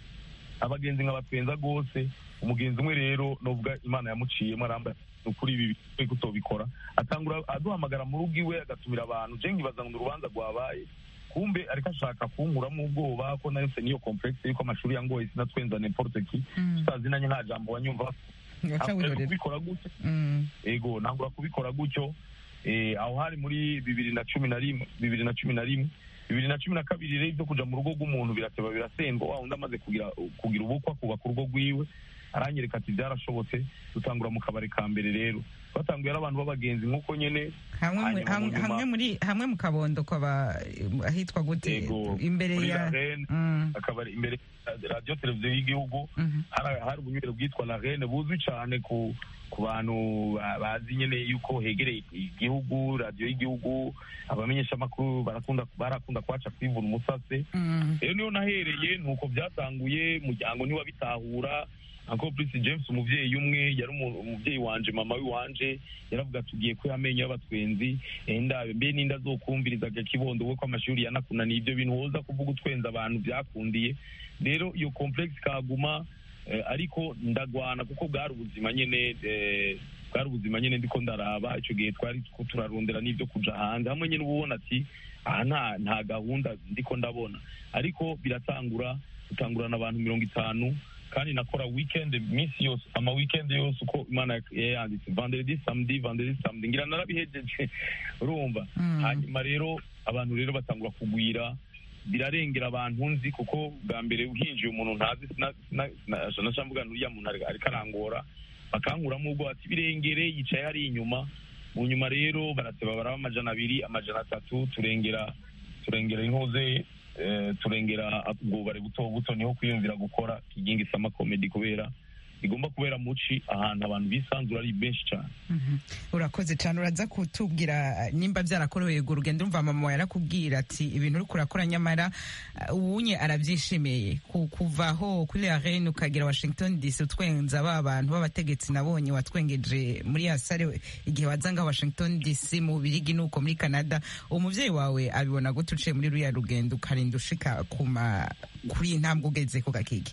abagenzi nkabatwenza rwose umugenzi umwe rero novuga imana yamuciyemo arambaye ni ukuri ibi bikwiye kutobikora atangura aduhamagara mu rugo iwe agatumira abantu je nkibaza ngo ni urubanza rwabaye kumbe ariko ashaka kunkuramo ubwoba ko nahise n'iyo complexe yuko amashuri yangoye sinatwenza n'importe ki tutazinanye nta jambo wanyumva Waca Ntabwo wirorera. kubikora gutyo Mm. ego ntabwo kubikora gutyo eh, aho hari muri bibiri na cumi na rimwe bibiri na cumi na rimwe bibiri na cumi na kabiri rero ibyo kuja mu rugo rw'umuntu birateba birasendwa wa undi amaze kugira kugira ubukwe akubaka urugo rwiwe aranyereka ati byarashobotse dutangura mu kabari ka mbere rero batanguye ari abantu b'abagenzi nk'uko nyene hamwe mu- hanyuma mu hamwe nyuma- hamwe muri hamwe mu kabondo kwaba ahitwa gute Yego, imbere muri ya La Reine, Mm. akabari imbere ya radiyo televiziyo y'igihugu Mhm. hari hari ubunywero bwitwa la rene buzwi cyane ku ku bantu ba- bazi nyine yuko hegereye igihugu radiyo y'igihugu abamenyeshamakuru barakunda barakunda kwaca kwivuna umusase Mm. rero niyo nahereye nuko byatanguye umuryango ntiwabitahura uncle prince james umuvyeyi umwe yari umu- umuvyeyi wanje mama w'iwanje yaravuga ati ugiye kuya amenyo y'abatwenzi eh, ndabe mbe ninda azokumvirizaga kibondo we ko amashuri yanakunaniye ibyo bintu woza kuvuga utwenza abantu byakundiye rero iyo complex kaguma eh, ariko ndagwana kuko bwari ubuzima nyene eh, bwari ubuzima nyene ndiko ndaraba ico gihe twari two turarondera n'ivyo kuja hanze hamwe nyene uba ubona ati aha nta nta gahunda ndiko ndabona ariko biratangura dutangurana abantu mirongo itanu kandi nakora weekend minsi yose ama weekend yose uko imana yayanditse vendredi samedi vendredi samedi ngira narabihejeje urumva Mm. hanyuma rero abantu rero batangura kugwira birarengera abantu nzi kuko bwa mbere uhinjiye umuntu ntazi sinashamvuga uriya muntu ari- ariko arangora bakankuramo ubwo ati birengere yicaye hari inyuma mu nyuma rero barateba baraba amajana abiri amajana atatu turengera turengera inkoze eh, turengera ubwubare buto buto niho kwiyumvira gukora kigingi sama comedy kubera igomba kubera muci ahantu abantu bisanzura ari benshi cyane Mhm. urakoze cyane uraza kutubwira eh, nimba byarakoroheye urwo rugendo umva mama wawe yarakubwira ati ibintu uri kurakora nyamara eh, uwunye arabyishimiye Ku- kuvaho kuri la reine ukagera washington dc utwenza ba bantu b'abategetsi nabonye watwengeje muri ya sare igihe waza nga washington dc mu birigi nuko muri canada umuvyeyi wawe abibona gute uciye muri ruriya rugendo ukarinda ushika kuma kuri iyi ntambwe ugeze ku gakigi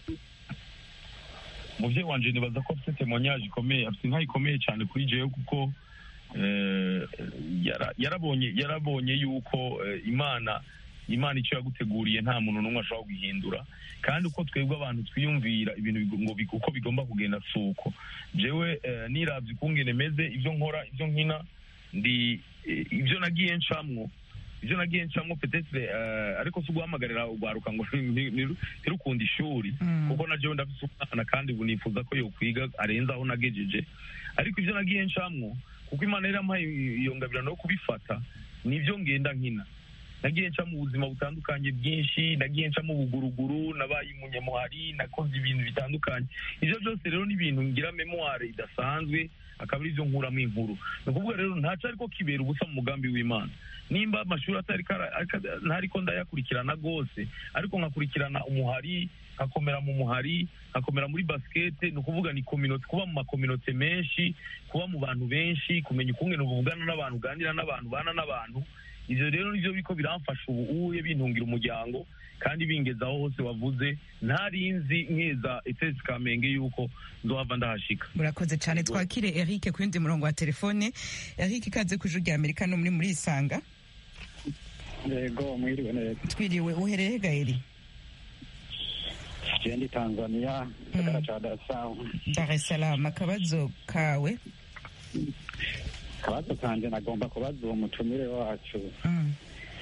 umubyeyi wanje nibaza ko afite temoignage ikomeye afite inka ikomeye cyane kuri jewe kuko eh, yara- yarabonye yarabonye yuko eh, imana imana icyo yaguteguriye nta muntu n'umwe ashobora guhindura kandi uko twebwe abantu twiyumvira ibintu bigo- ngo big- uko bigomba kugenda si uko jewe eh, niravye ukungene meze ibyo nkora ibyo nkina ndi eh, ibyo nagiye ncamwo ibyo nagiye ncamwo petetre eh, ariko si uguhamagarira urwaruka ngo ni- ni- ntirukunda ishuri Mm. kuko na jewe ndafise umwana kandi ubu nifuza ko yokwiga arenze aho nagejeje ariko ibyo nagiye ncamwo kuko imana yari yampaye iyo ngabirano yo kubifata nibyo ngenda nkina nagiye nca mu buzima butandukanye bwinshi nagiye nca mu buguruguru nabaye umunyamuhari nakoze ibintu bitandukanye ibyo byose rero ni ibintu ngira memoire idasanzwe akaba ari byo nkuramo inkuru ni ukuvuga rero ntaco ariko kibera ubusa mu mugambi w'imana nimba amashuri atari kara- aka- ntariko ndayakurikirana rwose ariko nkakurikirana umuhari nkakomera mu muhari nkakomera muri basikete ni ukuvuga ni community kuba mu makominote menshi kuba mu bantu benshi kumenya ukungene uvugana n'abantu uganira n'abantu ubana n'abantu ivyo rero nivyo biko biramfasha ubu uye bintungira umuryango kandi bingeza aho hose wavuze ntarinzi nkeza etesi kamenge yuko nzohava ndahashika murakoze cyane twakire eric ku yundi murongo wa telefone eric ikaze ku ijuru rya amerika no muri muri isanga yego mwiriwe neza twiriwe uhereye gaeri jendi tanzania gisagara ca dar es salaam dar es salaam akabazo kawe akabazo kanje nagomba kubaza uwo mutumire wacu Mm.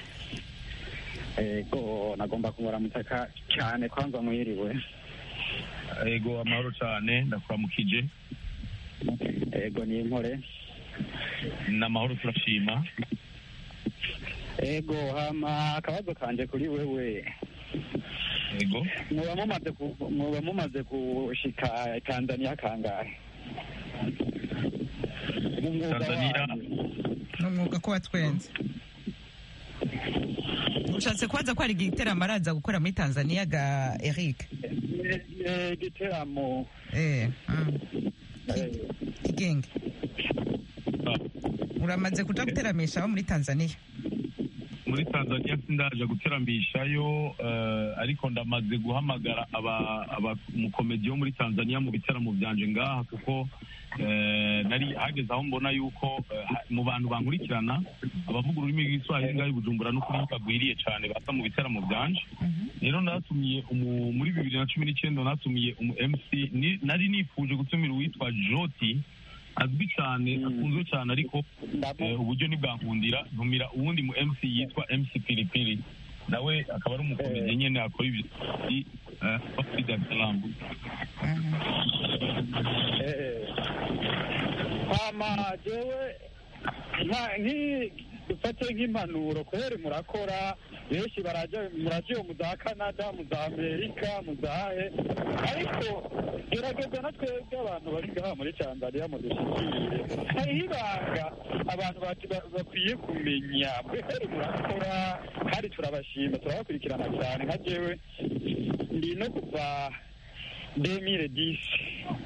ego nagomba kumuramutsa ka- cyane kwanza mwiriwe ego amahoro cyane ndakuramukije ego ni inkore ni amahoro turashima ego hama akabazo kanje kuri wewe ego muba mumaze ku- muba mumaze gushika tanzania kangahe mu mwuga Tanzania. wanyu. ni umwuga ko watwenze ushatse kubaza ko hari igiteramo araza gukora muri tanzania ga eric Eh, eh, igiteramo eh mm. eh, kigenge uramaze kuja guteramisha abo muri tanzania muri tanzania sindaje guterambishayo eh, ariko ndamaze guhamagara aba- aba- umukomedi wo muri tanzania mu biteramo byanje ngaha kuko eh, nari hageze aho mbona yuko eh, ha- mu bantu bankurikirana abavuga ururimi rw'iswahili ngaho i bujumbura n'ukuri bagwiriye cyane baza mu biteramo byanje rero natumiye umu- muri bibiri na cumi n'icyenda natumiye umu mc ni- nari nifuje gutumira uwitwa joti azwi cyane akunzwe cyane ariko eh, uburyo ntibwankundira ntumira uwundi mu mc yitwa mc pilipili nawe akaba ari umukomedi nyine akora ibyo i muri dar es salaam eh. hama jewe nka- nki- dufate nk'impanuro kubera murakora benshi baraja muraja iyo mu za canada mu za amerika mu zahe ariko gerageza na twebwe abantu bari ngaha muri tanzania mudushyikire hariho ibanga abantu bati- ba- bakwiye kumenya kubera murakora kandi turabashima turabakurikirana cyane nka jewe ndi no kuva demire disi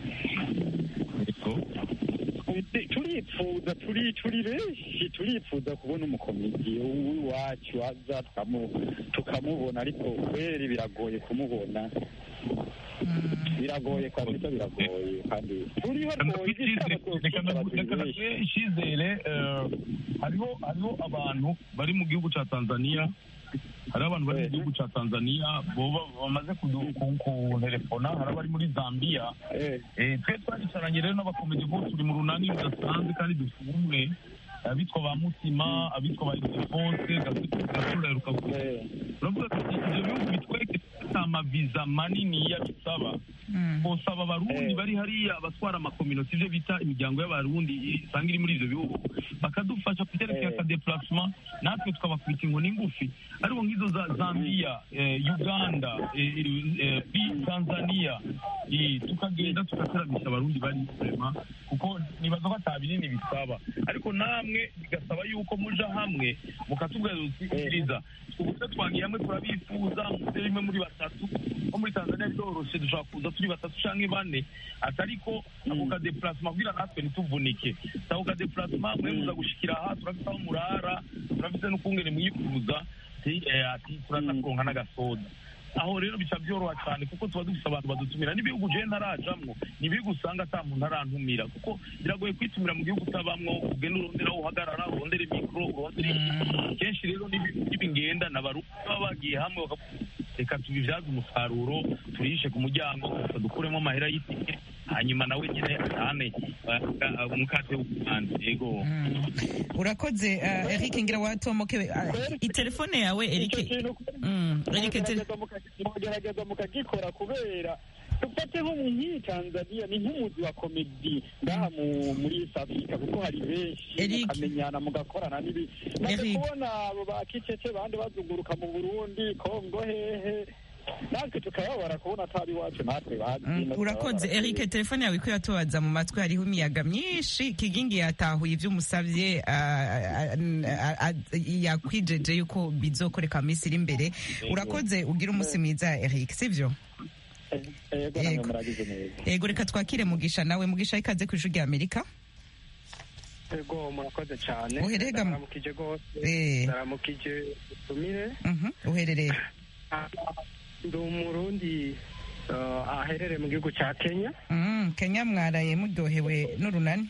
turipfuza turi turi benshi turipfuza kubona umukomedi w'iwacu aza tukamu- tukamubona ariko kweri biragoye kumubona biragoye kabisa biragoye kandi turiho rwose igitaramo reka twokwitabira naguhe benshi icyizere eh, hariho hariho abantu bari mu gihugu cya tanzania hariho abantu bari mu gihugu cya tanzania boba bamaze kudu- ku- kunterefona hari abari muri zambia Eh, Eh, twe twaricaranye rero n'abakomedi bo turi mu runani rudasanzwe kandi dufite ubumwe abitwa ba mutima abitwa ba ildefonse gasura heruka eh, uravuga ati ibyo bihugu bitwereke dufite amaviza manini bisaba bosaba abarundi Eh. bari hariya abatwara amakominoti ibyo bita imiryango y'abarundi isanga iri muri ibyo bihugu bakadufasha kuterekera Eh. akadeplacement natwe tukabakubita inkoni ngufi ariko nk'izo za zambia eh, uganda eh, eh, eh, tanzania eh, tukagenda tugateramisha abarundi bari kurema kuko nibaza ko ata binini bisaba ariko namwe bigasaba yuko muja hamwe mukatubwira uti ubwiza uburyo twagiye hamwe turabifuza muze rimwe muri batatu nko muri tanzania biroroshe dushobora kuza turi batatu canke bane atariko ako kadeplacement kugira natwe ntituvunike ako kadeplacement mwe muza gushikira aha turafite aho murara turafite n'ukungene mwifuza ati eh, ati turaza kuronka n'agasoda aho rero bica byoroha cyane kuko tuba dufite abantu badutumira n'ibihugu je ntarajamwo ni ibihugu usanga ata muntu arantumira kuko biragoye kwitumira mu gihugu utabamwo ugenda urondera aho uhagarara urondere mikoro urondere kenshi rero n'ibi- n'ibingenda n'abarundi baba bagiye hamwe bakavuga, reka tubibyaze umusaruro turishe ku muryango gusa dukuremo amahera y'itike hanyuma nawe nyine atane uh, umukate w'umuhanda yego urakoze uh, eric ngira watomoke uh, itelefone yawe icyo eric kintu Mm, Eric, tele- mugerageza muka- mugerageza mukagikora kubera dufate nko mu nk'iyi tanzania ni nk'umuzi wa komedi ngaha mu- muri east africa kuko hari benshi Eric. mukamenyana mugakorana n'ibi maze Eric. kubona abo ba kicece bandi bazunguruka mu burundi kongo hehe natwe tukababara kubona atari iwacu natwe bazi Mm, no urakoze tukababara. eric telefone yawe ko yatobaza mu matwi hariho imiyaga myinshi kigingi yatahuye ibyo umusabye ah, ah, ah, yakwijeje yuko bizokoreka mu minsi iri imbere urakoze ugira umunsi mwiza eric sibyo yego namwe Yego. muragize neza yego reka twakire mugisha nawe mugisha ikaze ku ijwi rya amerika ego murakoze cyane Uherega mu- ndaramukije rwose Eh. ndaramukije utumire Mhm, uherereye Ah, ndi umurundi uh, aherereye mu gihugu cya kenya Mm, kenya mwaraye muryohewe n'urunani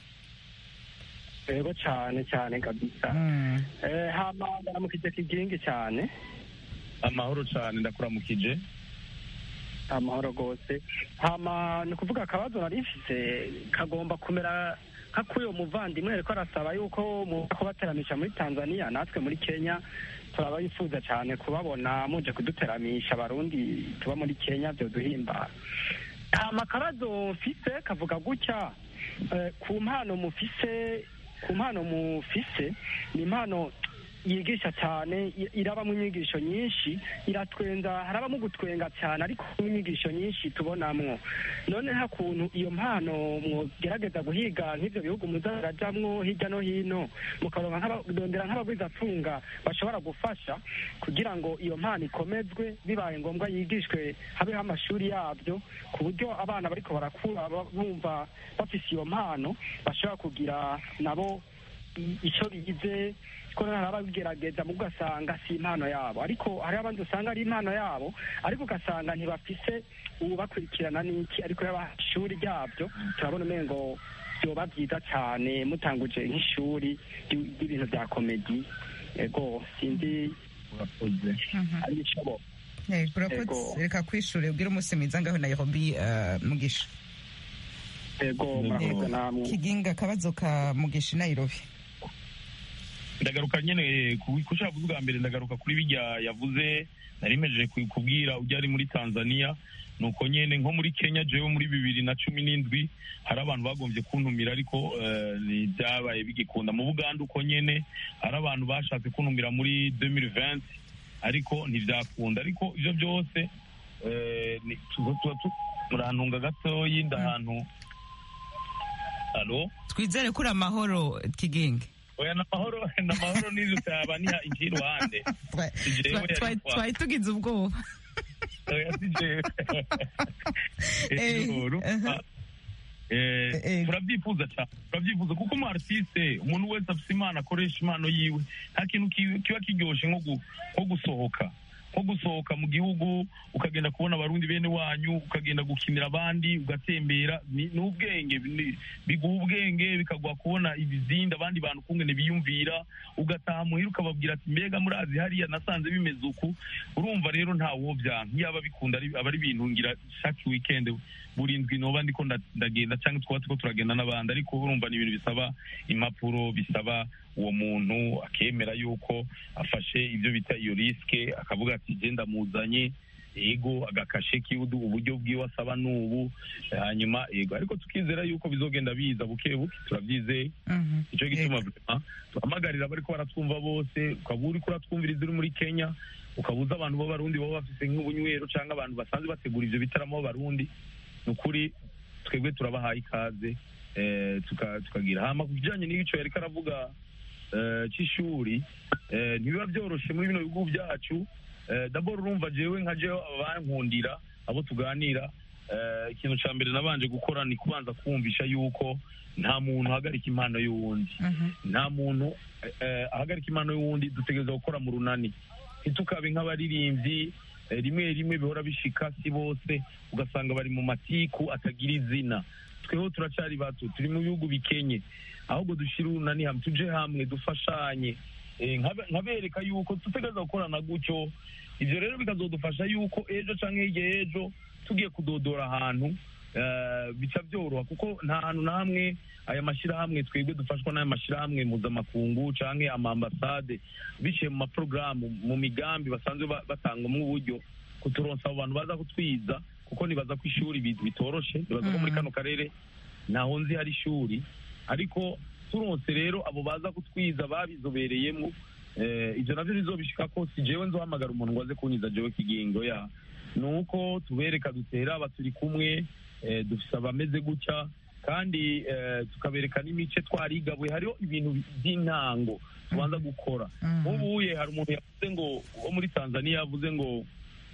ego cyane cyane kabisa Mm, Eh, hama ndaramukije kigingi cyane amahoro cyane ndakuramukije amahoro rwose hama ni ukuvuga akabazo nari mfise kagomba kumera nk'akuyo muvandimwe ariko arasaba yuko mu kubateramisha muri tanzania natwe muri kenya turaba yifuza cyane kubabona muje kuduteramisha abarundi tuba muri kenya byo duhimbara hama akabazo mfise kavuga gutya eh, ku mpano mufise ku mpano mufise ni impano yigisha cyane i- irabamo inyigisho nyinshi iratwenza harabamo gutwenga cyane ariko inyigisho nyinshi tubonamwo none nta kuntu iyo mpano mwogerageza guhiga nk'ibyo bihugu muza murajamwo hirya no hino mukaronka nk'abadondera nk'abagwizatunga bashobora gufasha kugira ngo iyo mpano ikomezwe bibaye ngombwa yigishwe habeho amashuri yabyo ku buryo abana bariko barakura ba- bumva bafise iyo mpano bashobora kugira nabo i- ico bigize ko hari ababigerageza mu ugasanga si impano yabo ariko hari abandi usanga ari impano yabo ariko ugasanga ntibafise ubakurikirana n'iki ariko yaba ishuri ryabyo turabona umengo byoba byiza cyane mutanguje nk'ishuri ry- ry'ibintu bya komedi ego sinzi ari ishoboka Eh, urakoze Ego. reka kwishure ubwire umunsi mwiza ngaho nairobi eh, mugisha ego murakoze namwe kiginga akabazo ka mugisha i nairobi ndagaruka nyene ku ku cyo yavuze ubwa mbere ndagaruka kuri bijya yavuze nari mejeje ku- kubwira ujya ari muri tanzania nuko nyene nko muri kenya jewe muri bibiri na cumi n'indwi hari abantu bagombye kuntumira ariko eh, ntibyabaye bigikunda mu buganda uko nyene hari abantu bashatse kuntumira muri 2020 ariko ntibyakunda ariko ivyo byose eh, ni- tuba tuba tu- murantunga gatoyi ndahantu alo twizere kuri amahoro kiginga oya namahoro namahoro n'ivyo cyaba niha inji iruhande Twa- Si jewe twa- yari twa- kwa- twari tugize ubwoba oya si jewe Eh, Ego, urumva, aha. eh, Eh. turabyifuza cyane turabyifuza kuko umu artiste umuntu wese afite impano akoresha impano yiwe nta kintu ki- kiba kiryoshe nko gu- nko gusohoka nko gusohoka mu gihugu ukagenda kubona abarundi bene wanyu ukagenda gukinira abandi ugatembera ni ni ubwenge ni- biguha ubwenge bikaguha kubona ibizindi abandi bantu kungene biyumvira ugataha muhira ukababwira ati mbega murazi hariya nasanze bimeze uku urumva rero nta wobyanka iyo aba bikunda ari- aba ari ibintu ngira chaque weekend buri ndwi noba ndiko nda- ndagenda cyangwa twaba turiko turagenda n'abandi ariko urumva ni ibintu bisaba impapuro bisaba uwo muntu akemera yuko afashe ibyo bita iyo risike akavuga ati je ndamuzanye ego agakashe kiudu uburyo bwiwe asaba n'ubu hanyuma ego ariko tukizera yuko bizogenda biza buke buke turabyizeye Mhm. icyo gituma vraiment tuhamagarira abariko baratwumva bose ukaba uriko uratwumviriza uri muri kenya ukabuza abantu b'abarundi baba bafise nk'ubunywero cyangwa abantu basanzwe bategura ivyo bitaramo b'abarundi ni ukuri twebwe turabahaye ikaze eh, tuka- tukagira hama ku kijanye n'ico yariko aravuga eh, c'ishuri eh, ntibiba vyoroshe muri bino bihugu byacu eh, dabord urumva jewe nka jewe abankundira abo tuganira eh, ikintu ca mbere nabanje gukora ni kubanza kumvisha yuko nta muntu ahagarika impano y'uwundi Mhm. nta muntu eh, ahagarika impano y'uwundi dutegereza gukora mu runani ntitukabe nk'abaririmbyi eh, rimwe rimwe bihora bishika si bose ugasanga bari mu matiku atagira izina tweho turacari bato turi mu bihugu bikenye ahubwo dushire urunani hamwe tuje hamwe dufashanye Eh, nkabe- nkabereka yuko dutegereza gukorana gutyo ivyo rero bikazodufasha yuko ejo canke hirya y'ejo tugiye kudodora ahantu eh, bica byoroha kuko nta hantu na hamwe aya mashyirahamwe twebwe dufashwa n'aya mashyirahamwe mpuzamakungu canke amambasade biciye mu maporogaramu mu migambi basanzwe ba- batangwamo uburyo kuturonsa abo bantu baza kutwiza kuko nibaza ko ishuri bi- bitoroshe nibaza ko muri Mhm. kano karere ntaho nzi hari ishuri ariko turonse rero abo baza kutwiza babizobereyemo eh, ivyo navyo bizobishika ko si jewe nzohamagara umuntu ngo aze kunyiza jewe kigingo ya ni uko tubereka dutera aba turi kumwe eh, dufise abameze gutya kandi eh, tukabereka n'imice twarigabuye hariho ibintu by'intango tubanza gukora Mhm. nk'ubuye hari umuntu yavuze ngo wo muri tanzania yavuze ngo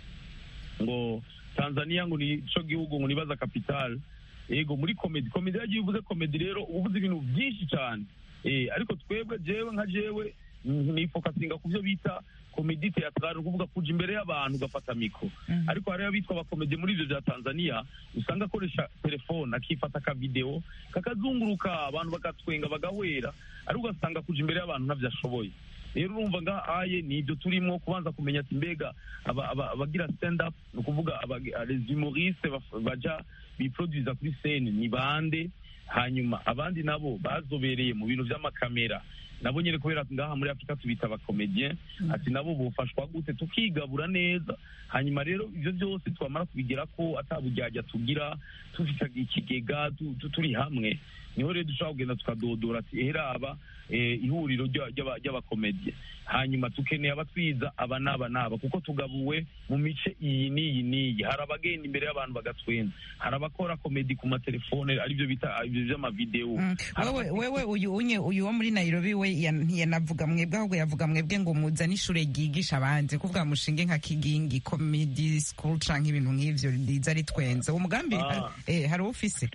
ngo tanzania ngo ni co gihugu ngo nibaza capital yego muri komedi komedi yagiye uvuze komedi rero uba uvuze ibintu byinshi cyane eh ariko twebwe jewe nka jewe nifokasinga ku byo bita komedi teatrale ni ukuvuga kuja imbere y'abantu ugafata mikro Mhm. ariko hariho abitwa abakomedi muri ivyo vya tanzania usanga akoresha telefone akifata akavideo kakazunguruka abantu bagatwenga bagahwera ariko ugasanga kuja imbere y'abantu ntavyo ashoboye rero urumva ngaha aye ni ibyo turimo kubanza kumenya ati mbega aba- aba- abagira stand up ni ukuvuga abagi- les humoristes baf- baja biproduza kuri scene ni bande hanyuma abandi nabo bazobereye mu bintu by'amakamera nabo nyine kubera ngaha muri afurika tubita abakomedien ati nabo bufashwa gute tukigabura neza hanyuma rero ibyo byose twamara kubigira ko atabujyajya tugira dufite ikigega tu- tu- turi hamwe niho rero dushobora kugenda tukadodora ati heraba eh, ihuriro ry'a- ry'aba- ry'abakomedie hanyuma tukeneye abatwiza aba n'aba n'aba kuko tugabuwe mu mice iyi n'iyi n'iyi hari abagenda imbere y'abantu bagatwenza hari abakora komedi ku matelefone aribyo bita ibyo by'amavidewo Mm. Hari wewe abakora- wewe uyu unye uyu wo muri Nairobi we ya- ntiyanavuga mwebwe ahubwo yavuga mwebwe ngo muzane ishure ryigisha abandi kuvuga mushinge nka kigingi comedy school canke ibintu nk'ivyo riza ritwenza uwo mugambi Ah. eh hari uwo ufise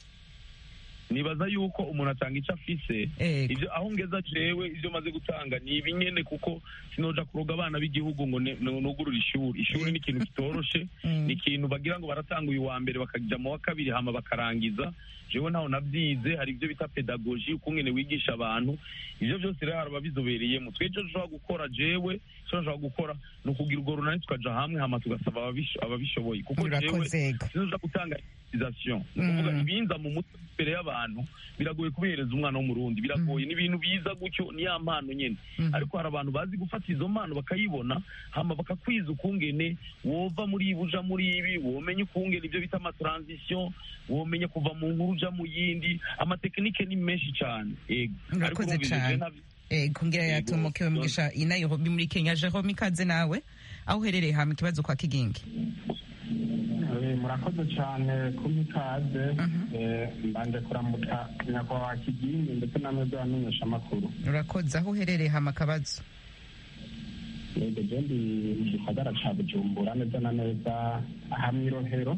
nibaza yuko umuntu atanga icyo afise Ego. ibyo aho ngeza jewe ibyo maze gutanga ni ibinyene kuko sinoja kuroga abana b'igihugu ngo ne- ne- nugurure ishuri ishuri ni ikintu kitoroshe Mm. ni ikintu bagira ngo baratanga uyu wa mbere bakajya mu wa kabiri hama bakarangiza jewe ntaho nabyize hari ibyo bita pedagogi ukungene wigisha abantu ibyo byose rero hari ababizobereyemo twe icyo dushobora gukora jewe icyo dushobora gukora ni ukugira urwo runani tukaja hamwe hama tugasaba ababisho- ababishoboye kuko jewe urakoze ego sinoja gutanga improvisation ni ukuvuga Mm. ibinza mu mutwe imbere y'abantu biragoye kubihereza umwana w'umurundi biragoye ni ibintu biza gutyo ni ya mpano nyine Mhm. ariko hari abantu bazi gufata izo mpano bakayibona hama bakakwiza ukungene wova muri ibi uja muri ibi womenya ukungene ibyo bita amatransition womenya kuva mu nkuru uja mu yindi amatekinike ni menshi cyane yego ariko Urakoze urumva ibyo cane. je ntabyo- ego ngira Ego. yatomokewe mugisha i Nairobi muri Kenya Jerome ikaze nawe aho uherereye hama ikibazo kwa kigingi Eh, murakoze cyane kumpa ikaze Mhm. Eh, mbanje kuramutsa nyakubahwa kigingi ndetse namwe bw'abamenyesha amakuru urakoze aho uherereye hama akabazo yego je ndi mu gisagara ca bujumbura neza na neza aha mw'irohero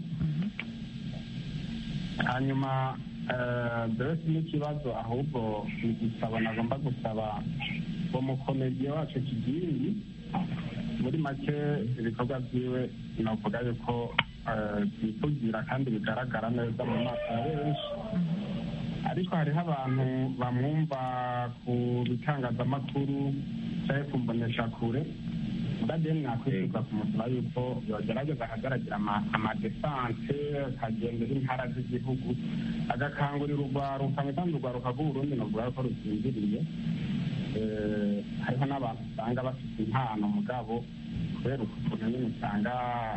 hanyuma eh, jewe si n'ikibazo ahubwo ni igisabo nagomba gusaba uwo mukomediye wacu kigingi muri make ibikorwa byiwe navuga yuko eh, byivugira kandi bigaragara neza mu maso ya benshi ariko hariho abantu bamwumva ku bitangazamakuru cyangwa ku mboneshakure mugageni nakwifuza kumusaba yuko yogerageza akagaragira ama- amadesante akagendera intara z'igihugu agakangurira urwaruka kandi urwaruka rw'uburundi novuga yuko rusinziriye Eh, hariho n'abantu usanga bafite impano mugabo kubera ukuntu nyine usanga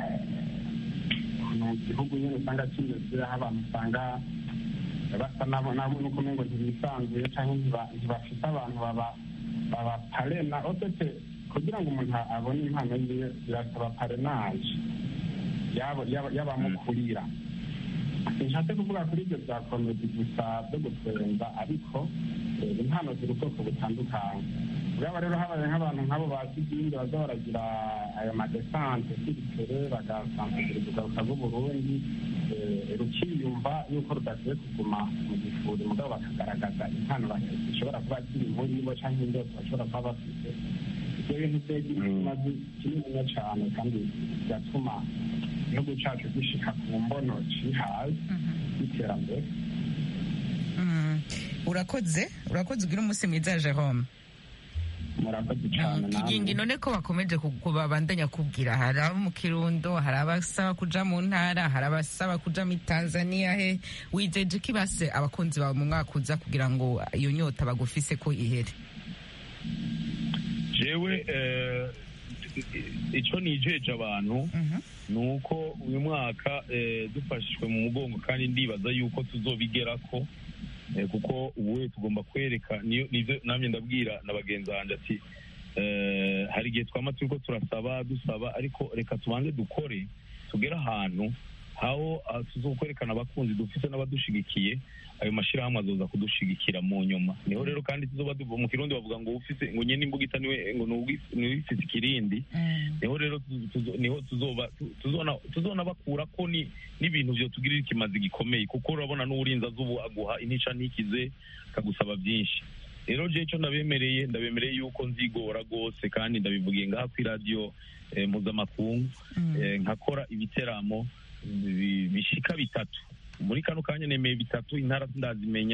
mu gihugu nyine usanga kimeze aho abantu usanga basa nabo nabo nuko ngo ntibisanzuye cyangwa ntiba- ntibafite abantu baba baba parena otete kugira ngo umuntu abone impano yiwe birasaba parenaje yabo- yaba- y'abamukurira sinshatse kuvuga kuri ibyo bya komedi gusa byo gutwenza ariko eh, impano ziri ubwoko butandukanye ubwabo rero habaye nk'abantu nk'abo bazi ibyindi baza baragira ayo madesante siritere bagasanzugura ugaruka rw'uburundi eh, rukiyumva yuko rudakwiye kuguma mu gifuri mugabo bakagaragaza impano bafite zishobora kuba ziri muri bo cyangwa indoto bashobora kuba bafite ibyo bintu byagira ikimazi kininiya cyane kandi bigatuma igihugu cyacu gishika ku mbono cihaye y'iterambere Mm. urakoze urakoze ugira umunsi mwiza Jerome murakoze cyane kigingi none ko bakomeje ku- kubabandanya kubwira hari abo mu kirundo hari abasaba kuja mu ntara hari abasaba kuja muri tanzania he wijeje ko ibase abakunzi bawe mu mwaka uza kugira ngo iyo nyota bagufise ko ihere jewe eh, ico nijeje abantu Mhm. ni uko uyu mwaka eh, dufashijwe mu mugongo kandi ndibaza yuko tuzobigerako eh, kuko ubu tugomba kwereka niyo nivyo namye ndabwira na bagenzi banjye ati eh, hari igihe twama turiko turasaba dusaba ariko reka tubanze dukore tugere ahantu aho ah, tuzokwerekana abakunzi dufise n'abadushigikiye ayo mashirahamwe azoza kudushigikira mu nyuma niho rero kandi tuzoba duva mu kirundi bavuga ngo ufise ngo nyene imbugita niwe ngo niwe ufise ikirindi niho rero tu- tuzo- niho tuzoba tu- tuzona tuzona bakura ko ni n'ibintu byo tugirira ikimazi gikomeye kuko urabona n'uburinzi azubu aguha intica ntikize akagusaba byinshi rero je ico ndabemereye ndabemereye yuko nzigora rwose kandi ndabivugiye ngaha kuri radiyo eh, mpuzamakungu eh, nkakora ibiteramo bi- bishika bitatu muri kano kanya nemeye bitatu intara sindazimenya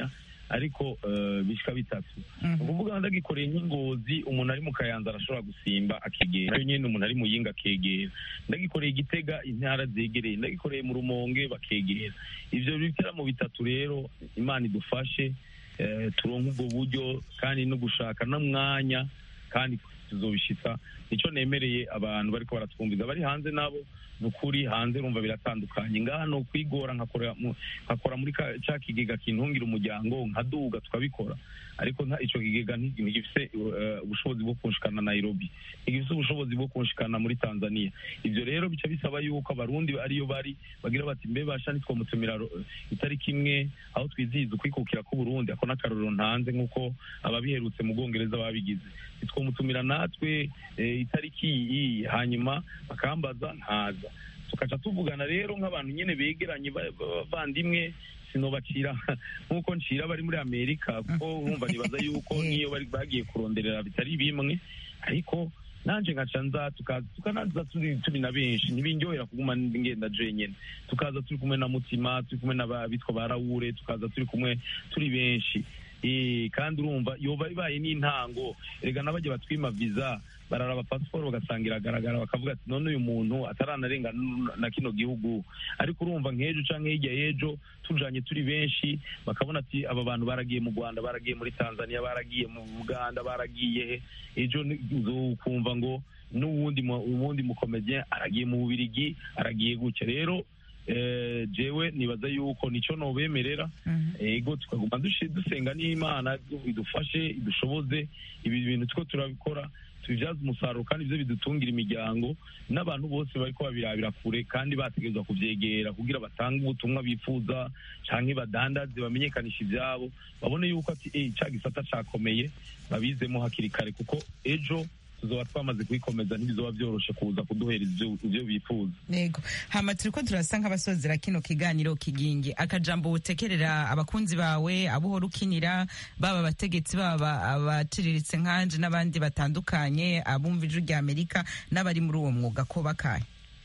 ariko eh, bishika bitatu ni ukuvuga ndagikoreye nk'ingozi umuntu ari mu kayanza arashobora gusimba akegera iyo nyine umuntu ari mu yinga akegera ndagikoreye igitega intara zegereye ndagikoreye mu rumonge bakegera ivyo biteramo bitatu rero imana idufashe eh, turonke ubwo buryo kandi no gushaka n'umwanya kandi tuzobishitsa nicyo nemereye abantu bariko baratwumviza bari hanze nabo ni ukuri hanze urumva biratandukanye ngaha ni ukwigora nkakora mu- nkakora muri ka- ca kigega kintungira umuryango nkaduga tukabikora ariko nta ico kigega nti- ntigifise eh, ubushobozi bwo kunshikana nairobi ntigifise ubushobozi bwo kunshikana muri tanzania ivyo rero bica bisaba yuko abarundi ariyo bari bagira bati mbe basha nitwomutumira ro- itariki imwe aho twizihiza ukwikukira k'uburundi ako n'akarorero ntanze nk'uko ababiherutse mu bwongereza babigize nitwomutumira natwe eh, itariki iyi hanyuma bakambaza ntaza tukaca tuvugana rero nk'abantu nyene begeranye ba- ba- bavandimwe sinobacira nk'uko ncira bari muri amerika kuko urumva nibaza yuko niyo bari bagiye kuronderera bitari bimwe ariko nanje nkaca nza tukaza tukanaza turi turi na benshi ntibindyohera kuguma ngenda jenyene tukaza turi kumwe na mutima turi kumwe n'abitwa ba rawure tukaza turi kumwe turi benshi Eh, kandi urumva yoba ibaye n'intango erega n'abajya batwima visa bararaba pasiporo bagasanga iragaragara bakavuga ati none uyu muntu ataranarenga n- na kino gihugu ariko urumva nk'ejo canke hirya y'ejo tujanye turi benshi bakabona ati aba bantu baragiye mu rwanda baragiye muri tanzania baragiye mu uganda baragiye he ejo ni- uzokumva ngo n'uwundi mu- uwundi mukomediyen aragiye mu bubirigi aragiye gutya rero eh, jewe nibaza yuko nico nobemerera ego tukaguma dushi- dusenga n'imana idufashe idushoboze ibi bintu two turabikora tubibyaza umusaruro kandi ibyo bidutungira imiryango n'abantu bose bariko babirabira kure kandi bategerezwa kuvyegera kugira batange ubutumwa bifuza canke badandaze bamenyekanisha ivyabo babone yuko ati eh ca gisata cakomeye babizemo hakiri kare kuko ejo tuzoba twamaze kubikomeza ntibizoba vyoroshe kuza kuduhereza ivyo- ivyo bifuza yego hama turiko turasa nk'abasozera kino kiganiro kigingi akajambo utekerera abakunzi bawe abo uhora ukinira baba abategetsi baba abaciriritse nkanje n'abandi batandukanye abumva ijwi rya amerika n'abari muri uwo mwuga ko bakaye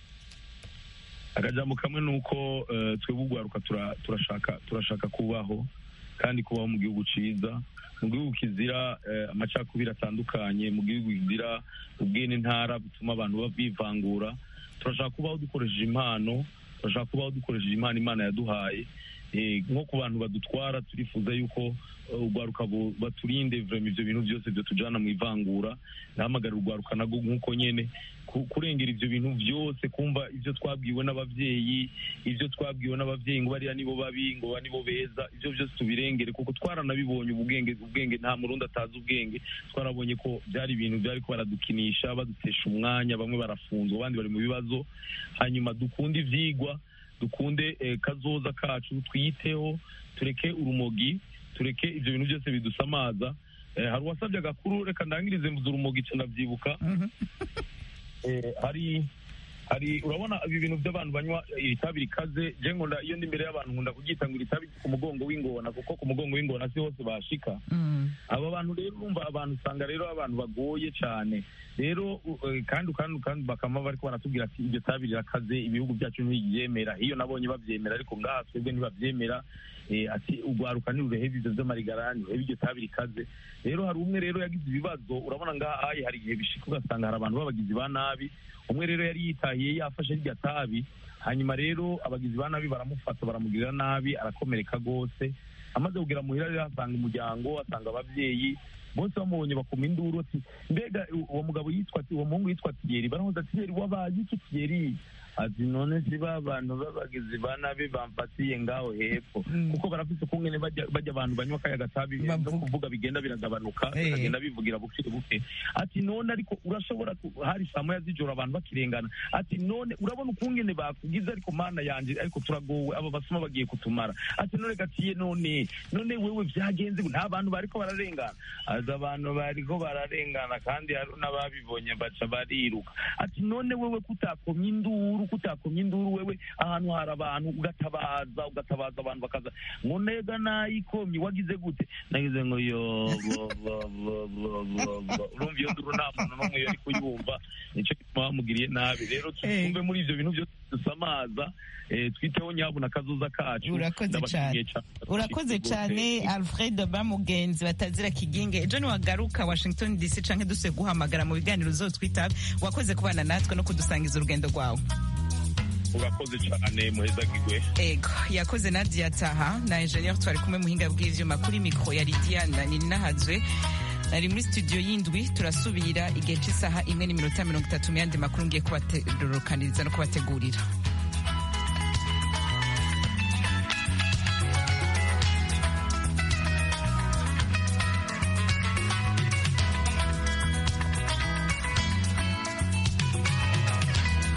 akajambo kamwe ni uko eh, twebwe ugwaruka tura- turashaka turashaka kubaho kandi kubaho mu gihugu ciza mu gihugu kizira eh, amacakubiri atandukanye mu gihugu kizira ubwene ntara butuma abantu ba- bivangura turashaka kubaho dukoresheje impano turashaka kubaho dukoresheje impano imana yaduhaye Eh, nko ku bantu badutwara turifuza yuko eh, urwaruka bu- baturinde vrema ivyo bintu byose byo tujana mu ivangura ndahamagarira urwaruka nago nk'uko nyene ku- kurengera ivyo bintu byose kumva ivyo twabwiwe n'abavyeyi ivyo twabwiwe n'abavyeyi ngo bariya nibo babi ngo ba nibo beza ivyo byose tubirengere kuko twaranabibonye ubwenge ubwenge nta murundi atazi ubwenge twarabonye ko byari ibintu byari ko baradukinisha badutesha umwanya bamwe barafunzwe abandi bari mu bibazo hanyuma dukunde ivyigwa dukunde eh, kazoza kacu twiyiteho tureke urumogi tureke ivyo bintu byose bidusamaza eh, hari uwasabye agakuru reka ndangirize mvuze urumogi ca ndavyibuka eh, hari hari urabona ibi bintu by'abantu banywa itabi rikaze je nkunda iyo ndi imbere y'abantu nkunda kuryita ngo itabi ku mugongo w'ingona kuko ku mugongo w'ingona si hose bashika aba bantu rero urumva abantu usanga rero abantu bagoye cyane rero u- eh, kandi kandi kandi bakama bariko baratubwira ati iryo tabi rirakaze ibihugu byacu ntibyemera iyo nabonye bavyemera ariko ngaha twebwe ntibavyemera eh, ati urwaruka ntirurehebe ivyo vy'amarigarani reba iryo tabi rikaze rero hari umwe rero yagize ibibazo urabona ngaha haye hari igihe bishika ugasanga hari abantu b'abagizi ba nabi umwe rero yari yitahiye yafashe rya tabi hanyuma rero abagizi ba nabi baramufata baramugirira nabi arakomereka rwose amaze kugera muhira rero asanga umuryango asanga abavyeyi bose bamubonye bakoma induru ati mbega uwo mugabo yitwa uwo muhungu yitwa tiyeri baramuza tiyeri wabaye iki tiyeri ati none si ba bantu b'abagizi ba nabi bamfatiye ngaho hepfo kuko barafise ukungene bajya bajya abantu banywa kaya gatabi no kuvuga bigenda biragabanuka Eh. bikagenda bivugira buke buke ati none ariko urashobora ku- hari saa moya z'ijoro abantu bakirengana ati none urabona ukungene bakugize ariko mana yanje ariko turagowe abo basuma bagiye kutumara ati none gatiye none none wewe vyagenze gute? nta bantu bariko bararengana azi abantu bariko bararengana kandi hari n'ababibonye baca bariruka ati none wewe kutakomye induru kutakomye induru wewe ahantu hari abantu ugatabaza ugatabaza abantu bakaza ngo nega nayikomye wagize gute nagize ngo yo bo bo bo bo bo bo urumva iyo nduru nta muntu n'umwe yari kuyumva nicyo gituma bamugiriye nabi rero twumve muri ivyo bintu byose dusamaza eh, twiteho nyabuna akazoza kacu urakoze Ndabashimiye cyane cane. urakoze cyane alfred bamugenzi batazira kiginge ejo niwagaruka washington dc canke duse guhamagara mu biganiro uzotwitaba wakoze kubana natwe no kudusangiza urugendo rwawe urakoze cyane muhezagirwe ego yakoze nadia taha na ingenieur twari kumwe muhinga bw'ivyuma kuri mikro ya lidiana ninahazwe nari muri studio y'indwi turasubira igihe cy'isaha imwe n'iminota mirongo itatu mu yandi makuru ngiye kubaterukaniriza no kubategurira